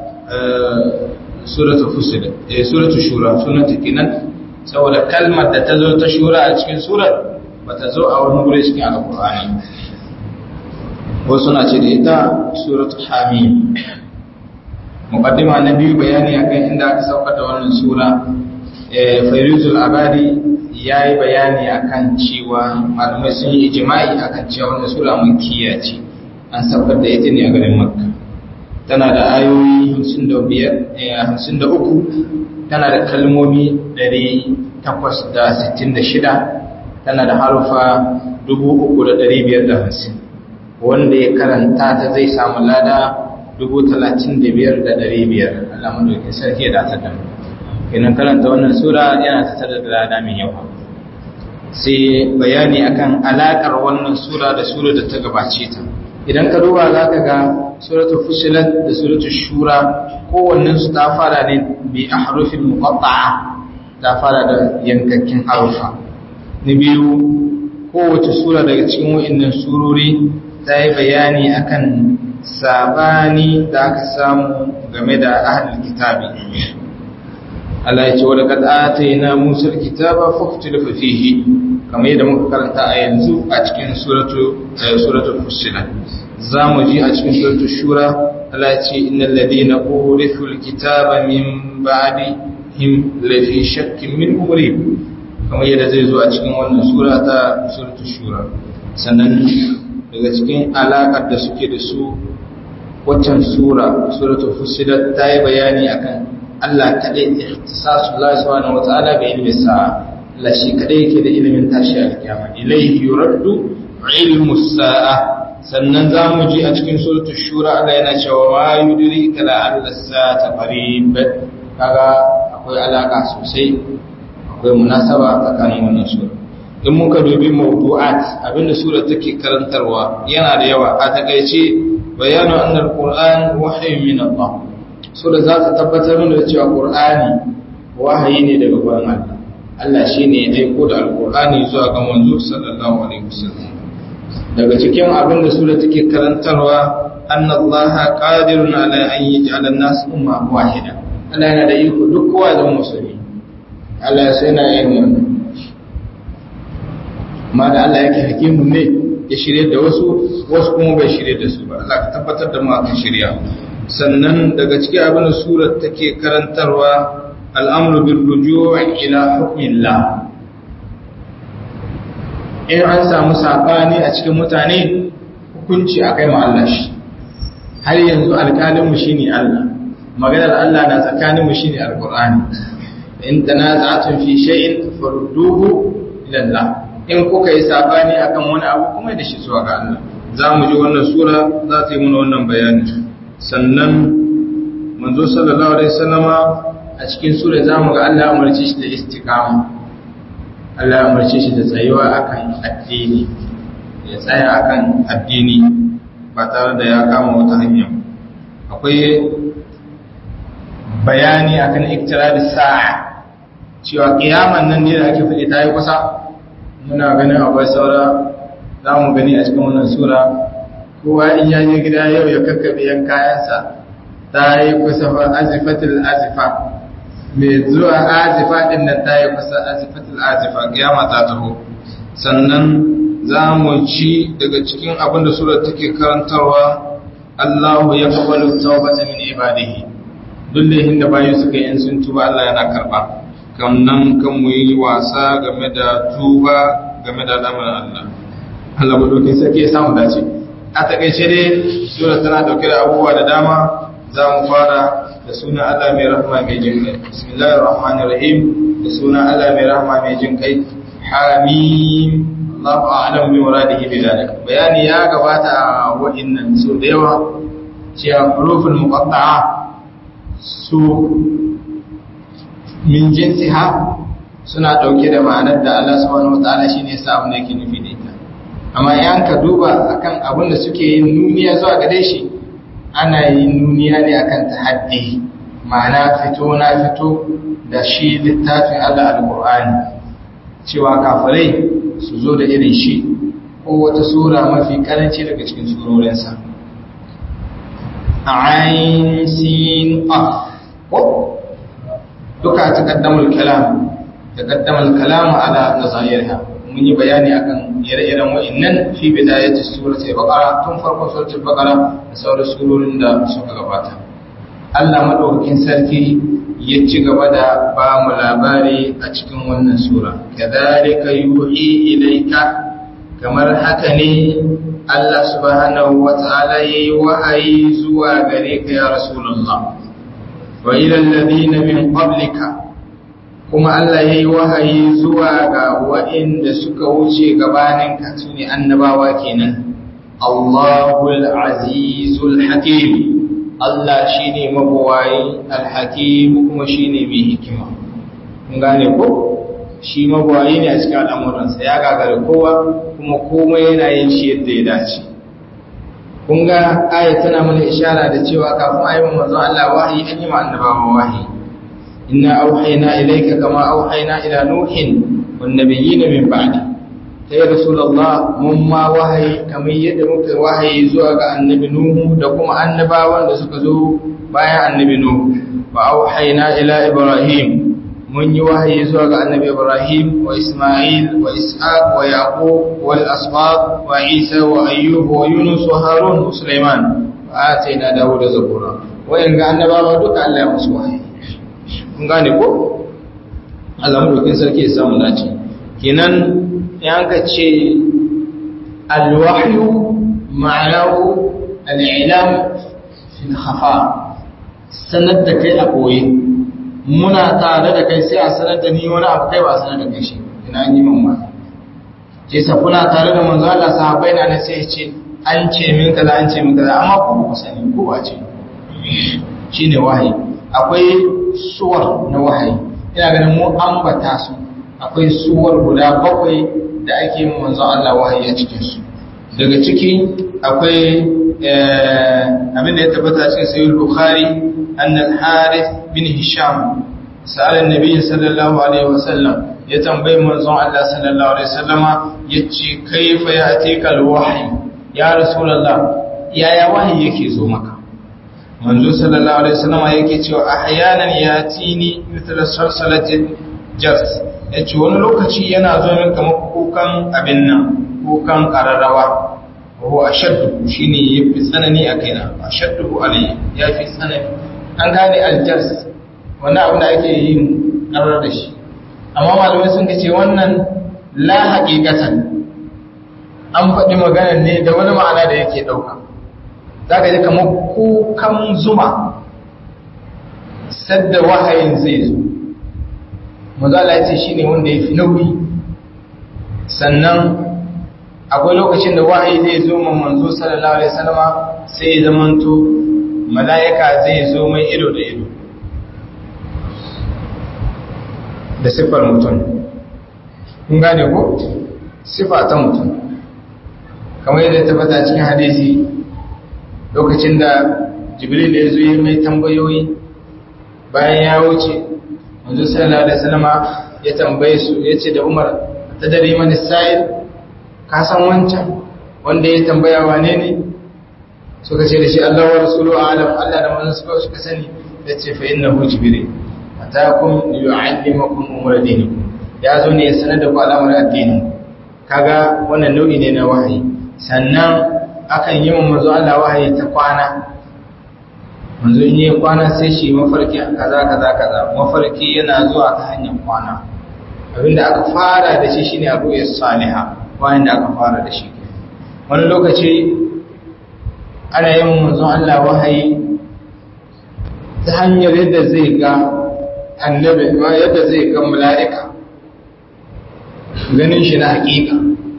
suratul fusilat eh suratul shura sunanta kenan saboda kalmar da ta zo ta shura a cikin surar bata zo a wani gure cikin alqur'ani wasu na ce da ita suratul hamim muqaddima na biyu bayani akan inda aka sauka da wannan sura fairuzul abadi yayi bayani akan cewa malamai sun yi ijma'i akan cewa wannan sura makkiya ce an saukar da ita ne a garin makka tana da ayoyi 55 53 tana da kalmomi 866 tana da harufa 3550 wanda ya karanta ta zai samu lada dubu talatin da biyar da ɗari biyar Allah madaukin sarki ya datar da mu kenan karanta wannan sura yana tattare da lada mai yawa sai bayani akan alakar wannan sura da sura da ta gabace ta idan ka duba za ka ga suratul fusilat da suratul shura kowannen su ta fara ne bi ahrufin muqatta'a ta fara da yankakkin harufa na biyu kowace sura daga cikin wa'annan surori ta yi bayani akan sabani da aka samu game da ahlul kitabi Allah ya ce wa laqad atayna Musa al-kitaba fakhtulifa fihi kamar yadda muka karanta a yanzu a cikin suratu suratul fussilat zamu ji a cikin suratul shura Allah ya ce innal ladina urithu al-kitaba min ba'dihim lafi shakkin min umrib kamar yadda zai zo a cikin wannan sura ta suratul shura sannan daga cikin alakar da suke da su waccan sura suratul fussilat ta yi bayani akan Allah kaɗai ikhtisasu Allah subhanahu wa ta'ala bi ilmi sa'a Allah shi kaɗai yake da ilimin tashi alkiyama ilayhi yuraddu ilmu sa'a sannan za mu ji a cikin suratul shura Allah yana cewa ma yudrika la alla sa'ata qarib kaga akwai alaka sosai akwai munasaba tsakanin wannan sura in muka dubi mawdu'at abinda sura take karantarwa yana da yawa a takaice bayanu annal qur'an wahyun min Allah sura za ta tabbatar mana da cewa qur'ani wahayi ne daga gurin Allah Allah shine ya aiko da alqur'ani zuwa ga manzo sallallahu alaihi wasallam daga cikin abinda sura take karantarwa anna Allah qadirun ala an yaj'ala an-nas umma wahida Allah yana da iko duk kowa zama musulmi Allah sai na yin wannan amma da Allah yake hakimun ne ya shirye da wasu wasu kuma bai shirye da su ba Allah ka tabbatar da mu akan shirya sannan daga cikin abin da surar take karantarwa al'amru bil ruju' ila hukmillah in an samu sabani a cikin mutane hukunci akai ma Allah shi har yanzu alƙalin mu shine Allah maganar Allah na tsakanin mu shine alqur'ani in tanaza'tum fi shay'in farudduhu ila Allah in kuka yi sabani akan wani abu kuma da shi zuwa ga Allah za mu ji wannan sura za ta yi mana wannan bayani sannan manzo sallallahu alaihi wasallama a cikin sura za mu ga Allah umarce shi da istiqama Allah umarce shi da tsayuwa akan addini ya tsaya akan addini ba tare da ya kama wata hanya akwai bayani akan iktirari sa'a cewa kiyaman nan ne da ake faɗi ta yi kusa muna ganin akwai saura za mu gani a cikin wannan sura kowa in ya je gida yau ya kakkaɓe yan kayansa ta yi kusa fa azifatul azifa mai zuwa azifa din nan ta yi kusa azifatul azifa kiyama ta taho sannan za mu ci daga cikin abin da surar take karantarwa Allahu ya kabalu tawbata min ibadihi duk da bayu suka yi in sun tuba Allah yana karba kan nan kan mu yi wasa game da tuba game da lamarin Allah Allah madaukin sarki ya samu dace a takaice dai sura tana dauke da abubuwa da dama za mu fara da sunan Allah mai rahama mai jin kai bismillahir rahmanir rahim da sunan Allah mai rahama mai jin kai hamim Allahu a'lam bi muradihi bi dalik bayani ya gabata a wa'innan so da yawa cewa huruful muqatta'a su min jinsiha suna dauke da ma'anar da Allah subhanahu wataala shine yasa abin da yake nufi da ita amma yan ka duba akan abin da suke yin nuniya zuwa gare shi ana yin nuniya ne akan tahaddi ma'ana fito na fito da shi littafin Allah alqur'ani cewa kafirai su zo da irin shi ko wata sura mafi karanci daga cikin surorinsa ain sin af duka taqaddamul kalam taqaddamul kalam ala nazairha mun yi bayani akan ire-iren wa'annan fi bidayati surati baqara tun farkon suratul baqara da sauran surorin da suka gabata Allah madaukakin sarki ya ci gaba da ba mu labari a cikin wannan sura kadhalika yuhi ilayka kamar haka ne Allah subhanahu wata'ala yayi wahayi zuwa gare ka ya rasulullah wa ilal ladina min qablika kuma Allah yayi wahayi zuwa ga waɗanda suka wuce gabanin ka sune annabawa kenan Allahul azizul hakim Allah shine mabawayi alhakim kuma shine mai hikima kun gane ko shi magwayi ne a cikin al'amuransa ya gagara kowa kuma komai yana yin shi yadda ya dace kun ga aya tana mana ishara da cewa kafin a yi wa manzon Allah wahayi an yi ma annabawa wahayi inna auhayna ilayka kama auhayna ila nuhin wan nabiyyin min ba'di sai rasulullah mun ma wahayi kamar yadda muka wahayi zuwa ga annabi nuhu da kuma annabawan da suka zo bayan annabi nuhu wa auhayna ila ibrahim mun yi wahayi zuwa ga annabi Ibrahim wa Ismail wa Ishaq wa Yaqub wal asbaq wa Isa wa Ayyub wa Yunus wa Harun wa Sulaiman wa atayna Dawud zabura wayan ga annabawa duka Allah ya musu wahayi kun gane ko Allah mu dokin sarki ya samu dace kenan yan ka ce al-wahyu ma'anahu al-ilam fi khafa sanar da kai a koyi muna tare da kai sai a sanar da ni wani abu kai ba a sanar da kai shi ina an yi min ma ce sa kuna tare da manzo Allah sahabbai na ne sai ce an ce min kaza an ce min kaza amma ku ku sani ko ba ce shine wahayi akwai suwar na wahayi ina ganin mu ambata su akwai suwar guda bakwai da ake yin manzo Allah wahayi a cikin su daga ciki akwai abin da ya tabbata cikin sahih bukhari anna al-harith bin hisham sa'ala an-nabi sallallahu alaihi wasallam ya tambayi manzon Allah sallallahu alaihi wasallama yace kaifa ya'tika al-wahyi ya rasulullah yaya wahayi yake zo maka manzo sallallahu alaihi wasallama yake cewa ahyanan yatini mithla salsalatin jas yace wani lokaci yana zo min kamar kukan abin nan kukan kararrawa wa ashaddu shine yafi tsanani a kaina ashaddu alayya yafi tsanani an gane aljars wannan abu da ake yin karar da shi amma malamai sun ce wannan la haqiqatan an faɗi maganar ne da wani ma'ana da yake ɗauka zaka ji kamar kukan zuma sadda wahayin zai zo mazala ya ce shine wanda ya fi nauyi sannan akwai lokacin da wahayi zai zo man manzo sallallahu alaihi wasallama sai ya zamanto mala'ika zai zo mai ido da ido da siffar mutum kun gane ko siffa ta mutum kamar yadda tabbata cikin hadisi lokacin da jibril ya zo ya mai tambayoyi bayan ya wuce manzo sallallahu alaihi wasallama ya tambaye su yace da Umar ta dare mani sa'il ka san wancan wanda ya tambaya wane ne suka ce da shi Allah wa rasulu alam Allah da manzon suka suka sani yace fa innahu jibril atakum yu'allimakum umur dinikum ya zo ne ya sanar da ku al'amar addini kaga wannan nau'i ne na wahayi sannan akan yi wa manzo Allah wahayi ta kwana manzo in yi kwana sai shi mafarki kaza kaza kaza mafarki yana zuwa ta hanyar kwana abinda aka fara da shi shine abu ya saliha bayan da aka fara da shi wani lokaci ana yin manzo Allah wahayi ta hanyar yadda zai ga annabi ma yadda zai ga mala'ika ganin shi na hakika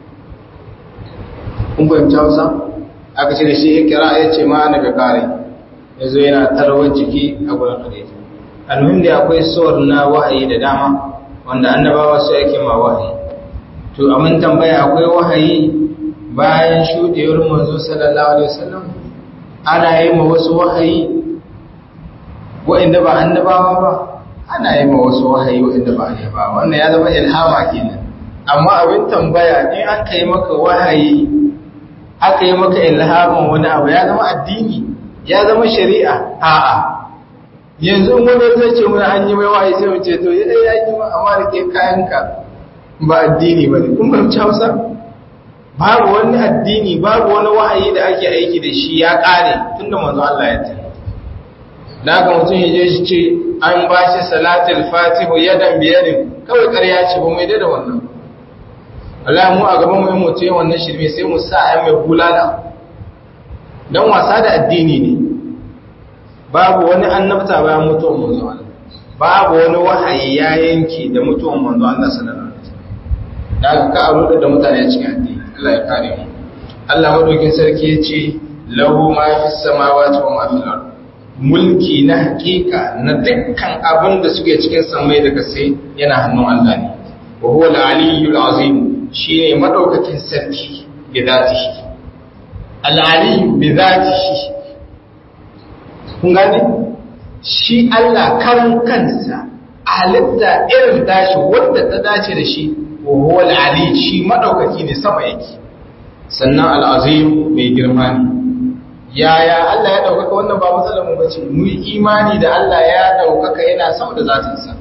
kun fahimci Hausa aka ce da shi ya kira ya ce ma annabi kare ya zo yana tarwar jiki a gurin hadisi almuhim da akwai suwar na wahayi da dama wanda annabawa su yake ma wahayi to amin tambaya akwai wahayi bayan shudewar manzo sallallahu alaihi wasallam ana yi ma wasu wahayi wa'inda ba annabawa ba ana yi ma wasu wahayi wa'inda ba annabawa wannan ya zama ilhama kenan amma abin tambaya in aka yi maka wahayi aka yi maka ilhaman wani abu ya zama addini ya zama shari'a a'a yanzu wani zai ce muna an yi mai wahayi sai mu ce to ya ya yi amma da ke kayanka ba addini ba ne kun fahimci hausa babu wani addini babu wani wahayi da ake aiki da shi ya kare tunda manzo Allah ya ce da haka mutum ya je shi ce an ba shi salatul fatihu yadan biyadin kawai ƙarya ce ba mai da wannan Allah mu a gaban mu mutum ya wannan shirme sai mu sa ayi mai bulala dan wasa da addini ne babu wani annabta bayan mutuwar manzo Allah babu wani wahayi ya yanke da mutuwar manzo Allah sallallahu alaihi wasallam da ka aro da mutane cikin addini Allah ya kare mu Allah madaukin sarki ya ce lahu ma fis samawati wa ma fil ard mulki na hakika na dukkan abin da suke cikin samai da kasai yana hannun Allah ne wa huwa al-aliyyul azim shine madaukakin sarki bi zatihi al-aliyyu bi zatihi kun gane shi Allah karan kansa halitta irin dashi wanda ta dace da shi wa huwa al-ali shi madaukaki ne sama yake sannan al-azim mai girma ne yaya Allah ya daukaka wannan ba matsalar mu bace mu yi imani da Allah ya daukaka yana sama da zatinsa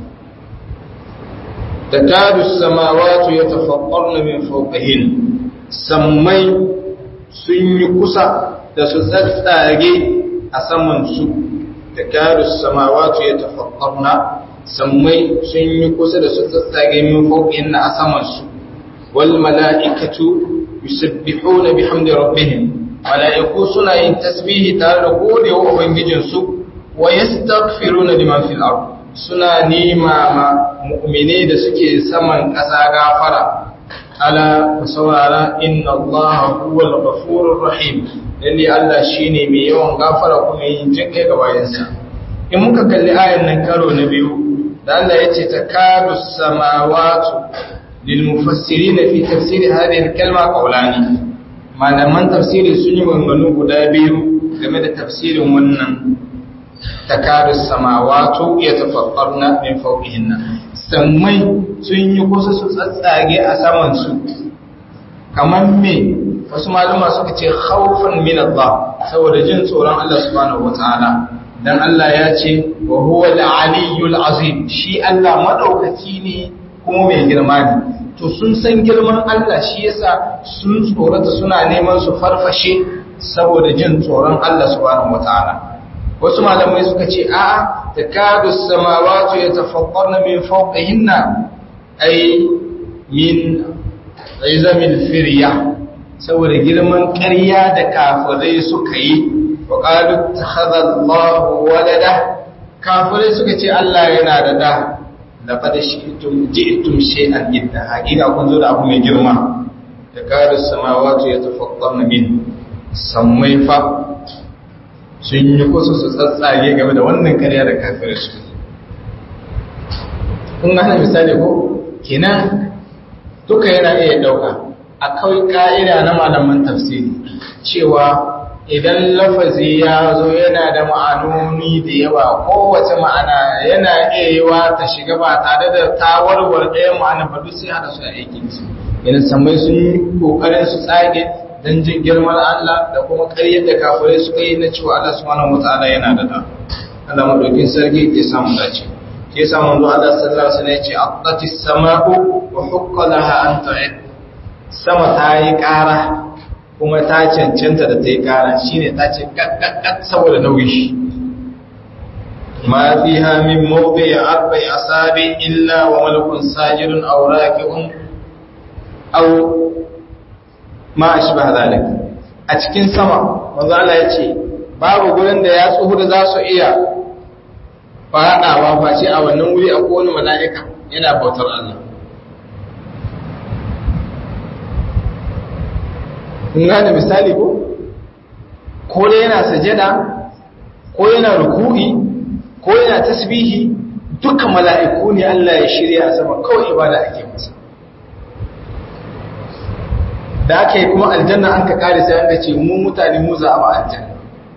takadu samawati yatafaqqarna min fawqihin sammai sun yi kusa da su tsatsage a saman su takadu samawati yatafaqqarna sammai sun yi kusa da su tsatsage min fawqihin a saman su wal mala'ikatu yusabbihuna bihamdi rabbihim mala'iku suna yin tasbihi tare da gode wa Ubangijinsu wa ya na liman fil ard suna nema ma mu'mine da suke saman ƙasa gafara ala ku saurara inna Allah huwal ghafurur rahim lalle Allah shine mai yawan gafara kuma yin jinkai ga bayansa in muka kalli ayan nan karo na biyu da Allah yace takadu samawati lil mufassirin fi tafsir hadhihi al-kalma qawlani malaman tafsiri sun yi maganganu guda biyu game da tafsirin wannan takadu samawatu ya tafakkarna min fawqihinna sammai sun yi kusa su tsatsage a saman su kamar me wasu maluma suka ce khawfan min Allah saboda jin tsoron Allah subhanahu wataala dan Allah ya ce wa huwa al-aliyyul azim shi Allah madaukaki ne kuma mai girma ne to sun san girman Allah shi yasa sun tsorata suna neman su farfashe saboda jin tsoron Allah subhanahu wataala wasu malamai suka ce a'a takadu samawati yatafaqqarna min fawqihinna ay min izamil firya saboda girman ƙarya da kafirai suka yi wa qalu takhadha Allahu walada kafirai suka ce Allah yana da da laqad shi'tum ji'tum shay'an idda hakika kun zo da abu mai girma da karu samawati yatafaqqarna min sammai fa sun yi kusa su tsatsage game da wannan karya da kafirai su kun gane misali ko kenan duka yana iya dauka akwai ka'ida na malaman tafsiri cewa idan lafazi ya zo yana da ma'anoni da yawa kowace ma'ana yana iya yiwa ta shiga ba tare da ta warware ɗayan ma'ana ba duk sai hada su a aikin su idan samai sun yi kokarin su tsage don jin girman Allah da kuma ƙaryar da kafirai suka yi na cewa Allah subhanahu wataala yana da da Allah madaukin sarki ke samu dace ke samu zuwa Allah sallallahu alaihi wasallam ya ce aqatis sama'u wa hukka laha an ta'id sama ta yi ƙara kuma ta cancanta da ta yi kara shi ne ta ce ƙaƙƙaƙ saboda nauyi shi ma fi hamin mawbe ya arbai a sabi illa wa malakun sajirun auraki'un au ma a shi ba zalik a cikin sama mazala ya ce babu gurin da ya tsohu da za su iya faɗawa face a wannan wuri a kowane mala'ika yana bautar Allah kun gane misali ko ko dai yana sajada ko yana ruku'i ko yana tasbihi duka mala'iku ne Allah ya shirya a sama kawai ibada ake masa da aka yi kuma aljanna an ka kare sai an ce mu mutane mu za a ba aljanna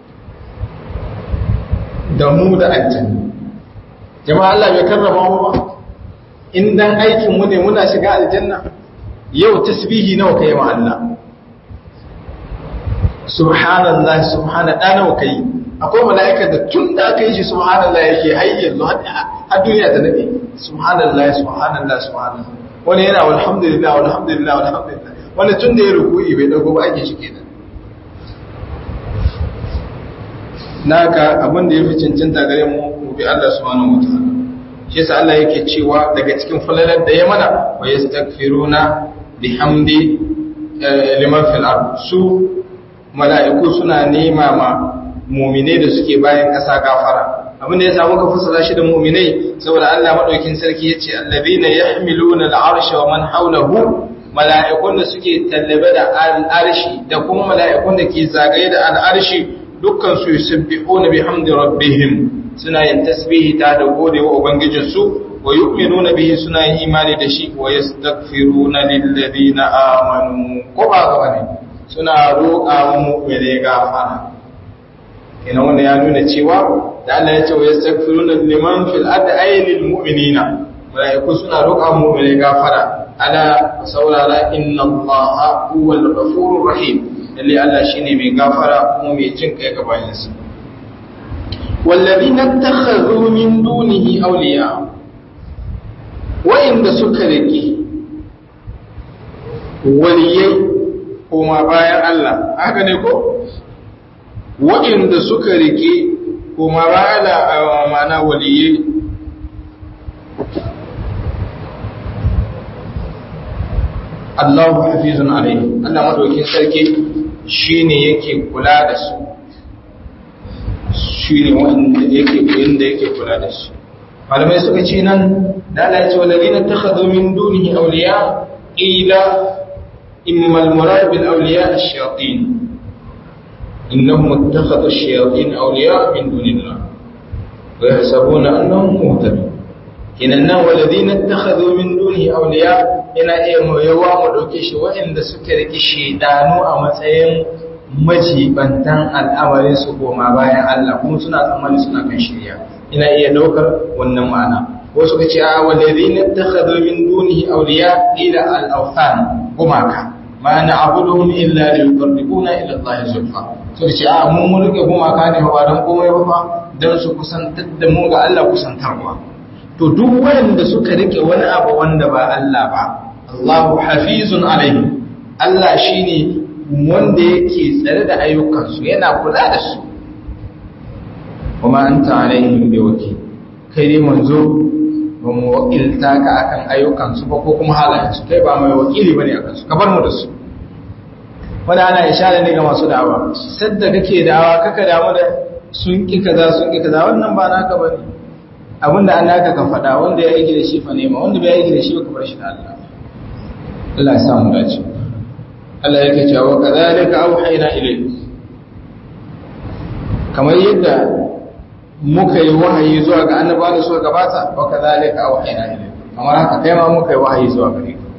da mu da aljanna jama'a Allah bai karrama mu ba in dan aikin mu ne muna shiga aljanna yau tasbihi nawa kai ma Allah subhanallah subhana da nawa kai akwai mala'ika da tun da aka yi shi subhanallah yake har yanzu har duniya ta nade subhanallah subhanallah subhanallah wani yana walhamdulillah walhamdulillah walhamdulillah wani tun da ya ruku'i bai dago ba ake shi kenan naka abin da yafi cancanta gare mu mu bi Allah subhanahu wataala shi yasa Allah yake cewa daga cikin falalar da ya mana wa yastaghfiruna bihamdi liman fil ard su mala'iku suna nema ma muminai da suke bayan ƙasa gafara abin da ya samu ka fassara shi da muminai saboda Allah madaukin sarki yace allazina yahmiluna al'arsha wa man hawlahu mala'ikun da suke tallabe da al'arshi da kuma mala'ikun da ke zagaye da al'arshi dukkan su yusabbihuna bihamdi rabbihim suna yin tasbihi ta da godewa ubangijinsu wa yu'minuna bihi suna yin imani da shi wa yastaghfiruna lil ladina amanu ko ba ga bane suna roƙa wa mu'mine gafara kenan wanda ya nuna cewa da Allah ya ce wa yastaghfiruna liman fil ardi ay lil mu'minina malaiku suna roƙa wa mu'mine gafara ala saurara inna allaha huwal ghafurur rahim lalle Allah shine mai gafara kuma mai jin kai ga bayansa والذين اتخذوا من دونه أولياء وإن suka rike waliyai koma bayan Allah haka ne ko waɗanda suka rike koma bayan Allah mana waliyai Allahu hafizun alaihi Allah madaukin sarki shine yake kula da su shi ne wanda yake inda yake kula da shi malamai suka ce nan da Allah ya ce walladina takhadhu min dunihi awliya ila imma al-murad bil awliya ash-shayatin innahum ittakhadhu ash-shayatin awliya min dunillah wa yahsabuna annahum muhtadun kinan nan walladina takhadhu min dunihi awliya ina iya mu yawa mu dauke shi waɗanda suka riki shedanu a matsayin majibantan al'amarin su goma bayan Allah kuma suna tsammani suna kan shirya ina iya daukar wannan ma'ana wasu ka ce a walladhina takhadhu min dunihi awliya ila al-awthan gumaka ma na'buduhum illa liyuqarribuna ila Allah zulfa so ce a mun mun rike gumaka ne ba dan komai ba fa dan su kusantar da mu ga Allah kusantarwa to duk wanda suka rike wani abu wanda ba Allah ba Allahu hafizun alaihi Allah shine wanda yake tsare da ayyukansu yana kula da su kuma an ta'alaihim bi wakil kai dai manzo ba mu wakilta ka akan ayyukansu ba ko kuma halayensu kai ba mai wakili bane akan su ka bar mu da su wanda ana ishara ne ga masu da'awa sadda kake da'awa kaka damu da sun ki kaza sun ki kaza wannan ba naka bane abinda an naka ka faɗa wanda ya aiki da shi fa nema wanda bai aiki da shi ba ka bar shi da Allah Allah ya samu dace Allah yake cewa kadhalika auhayna ilayk kamar yadda muka yi wahayi zuwa ga annabawa da suka gabata wa kadhalika auhayna ilayk kamar haka kai ma muka yi wahayi zuwa gare ka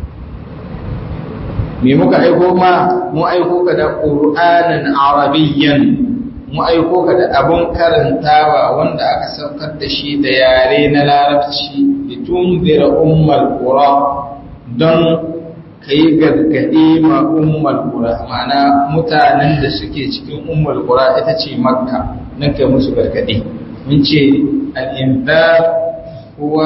me muka aiko ma mu aiko ka da qur'anan arabiyyan mu aiko ka da abun karantawa wanda aka saukar da shi da yare na larabci litunzira ummal qura don ka yi gargaɗe ma umar kura ma'ana mutanen da suke cikin umar kura ita ce makka nan kai musu gargaɗe mun ce al'inzar kuwa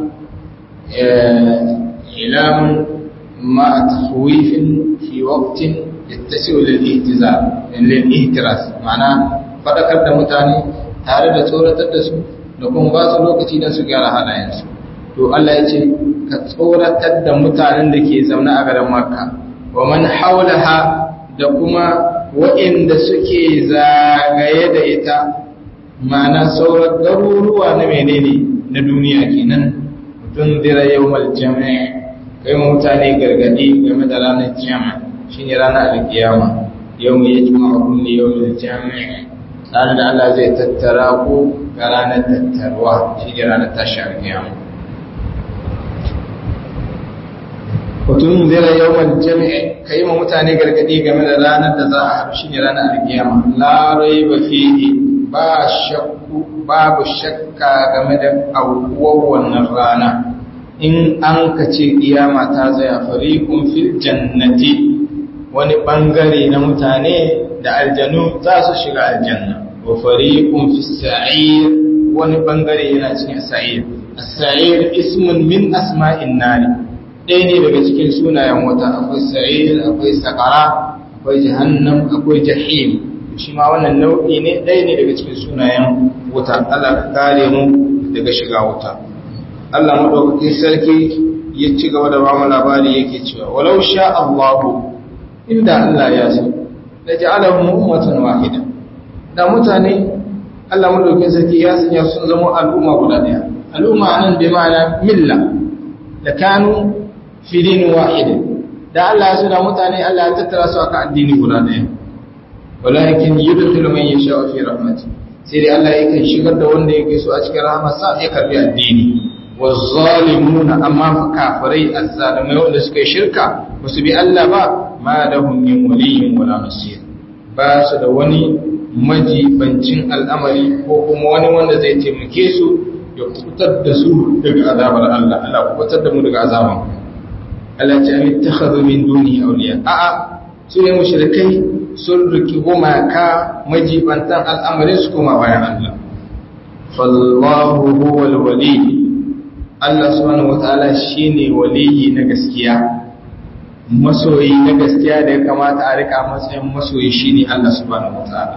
ilamun ma a tafwifin fi waktin ya tasi lil'ihtiras ma'ana faɗakar da mutane tare da tsoratar da su da kuma ba su lokaci don su gyara halayensu to Allah ya ce ka tsoratar da mutanen da ke zaune a garin Makka wa man haulaha da kuma waɗanda suke zagaye da ita ma'ana sauran garuruwa na menene na duniya kenan mutum zira yawmal jami'i kai ma mutane gargadi game da ranar jami'a shine ranar alkiyama yawma yajma'ukum li yawmil jami'i ranar da Allah zai tattara ku ga ranar tattarwa shine ranar tashi alkiyama Kutun zira yawan jami'i ka yi ma mutane gargadi game da ranar da za a haɗu shi ne ranar alkiyama. Larai ba fiye ba shakku babu shakka game da aukuwar wannan rana. In an ka ce kiyama ta zaya fariƙun fil jannati wani ɓangare na mutane da aljanu za su shiga aljanna. Wa fariƙun fi sa'ir wani ɓangare yana cikin sa'ir. Sa'ir ismun min asma'in nari. ɗaya ne daga cikin sunayen wata akwai sa'ir akwai sakara akwai jahannam akwai jahim shi ma wannan nau'i ne ɗaya ne daga cikin sunayen wuta Allah ka kare mu daga shiga wuta Allah madaukakin sarki ya ci gaba da bamu labari yake cewa walau sha Allahu inda Allah ya so la ja'alahum ummatan wahida da mutane Allah madaukakin sarki ya sanya sun zama al'umma guda ɗaya al'umma nan bi ma'ana milla da kanu fi dinin wahidin da Allah ya suna mutane Allah ya tattara su akan addini guda ɗaya walakin yudkhilu man yasha fi rahmati sai dai Allah yakan shigar da wanda yake so a cikin rahmarsa ya karbi addini wazzalimuna amma kafirai azzalimai wanda suka yi shirka ba su bi Allah ba ma lahum min waliyyin wala nasir ba su da wani majibancin al'amari ko kuma wani wanda zai taimake su ya kubutar da su daga azabar Allah Allah kubutar da mu daga azaban Allah ta yi takhadhu min duni awliya a'a su ne mushrikai sun riki gumaka majibantan al'amarin su kuma bayan Allah fallahu huwal wali Allah subhanahu wataala shine waliyi na gaskiya masoyi na gaskiya da ya kamata a rika matsayin masoyi shine Allah subhanahu wataala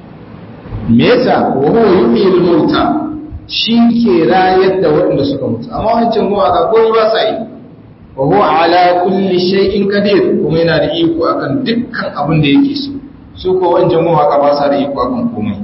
me yasa wa huwa yuhyil mauta shi ke rayar da waɗanda suka mutu amma wancan kuma ga koyi ba sa yi wa huwa ala kulli shay'in qadir kuma yana da iko akan dukkan abin da yake so su ko wancan kuma haka ba sa da iko akan komai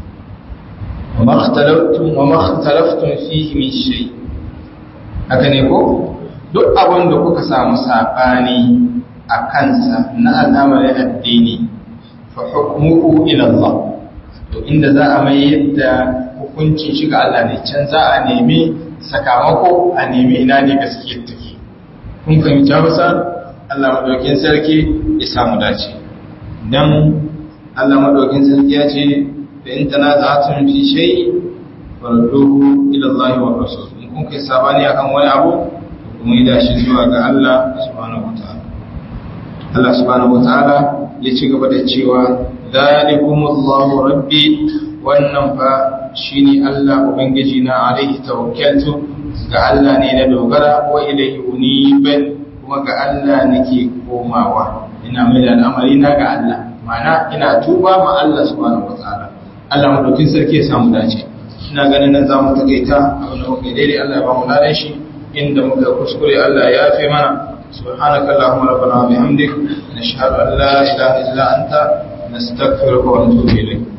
wa ma ikhtalaftum wa ma ikhtalaftum fihi min shay haka ne ko duk abin da kuka samu sabani a kansa na al'amarin addini fa hukmuhu ila Allah to inda za a mai yadda hukuncin shiga Allah ne can za a nemi sakamako a nemi ina ne gaskiyar take kun fahimci Hausa Allah madaukin sarki ya samu dace dan Allah madaukin sarki ya ce da in tanaza'atun fi shay farduhu ila Allah wa rasul in kun kai sabani akan wani abu kuma yi dashi zuwa ga Allah subhanahu wataala Allah subhanahu wataala ya ci gaba da cewa zalikumullahu rabbi wannan fa shine Allah ubangiji na alaihi tawakkaltu ga Allah ne na dogara wa ilaihi unib kuma ga Allah nake komawa ina mai da al'amari na ga Allah mana ina tuba ma Allah subhanahu wataala Allah madaukin sarki ya samu dace ina ganin nan zamu takaita abin da muka daidai Allah ya ba mu ladan shi inda muka kuskure Allah ya yafe mana سبحانك اللهم ربنا وبحمدك نشهد أن لا إله إلا أنت نستغفرك ونتوب إليك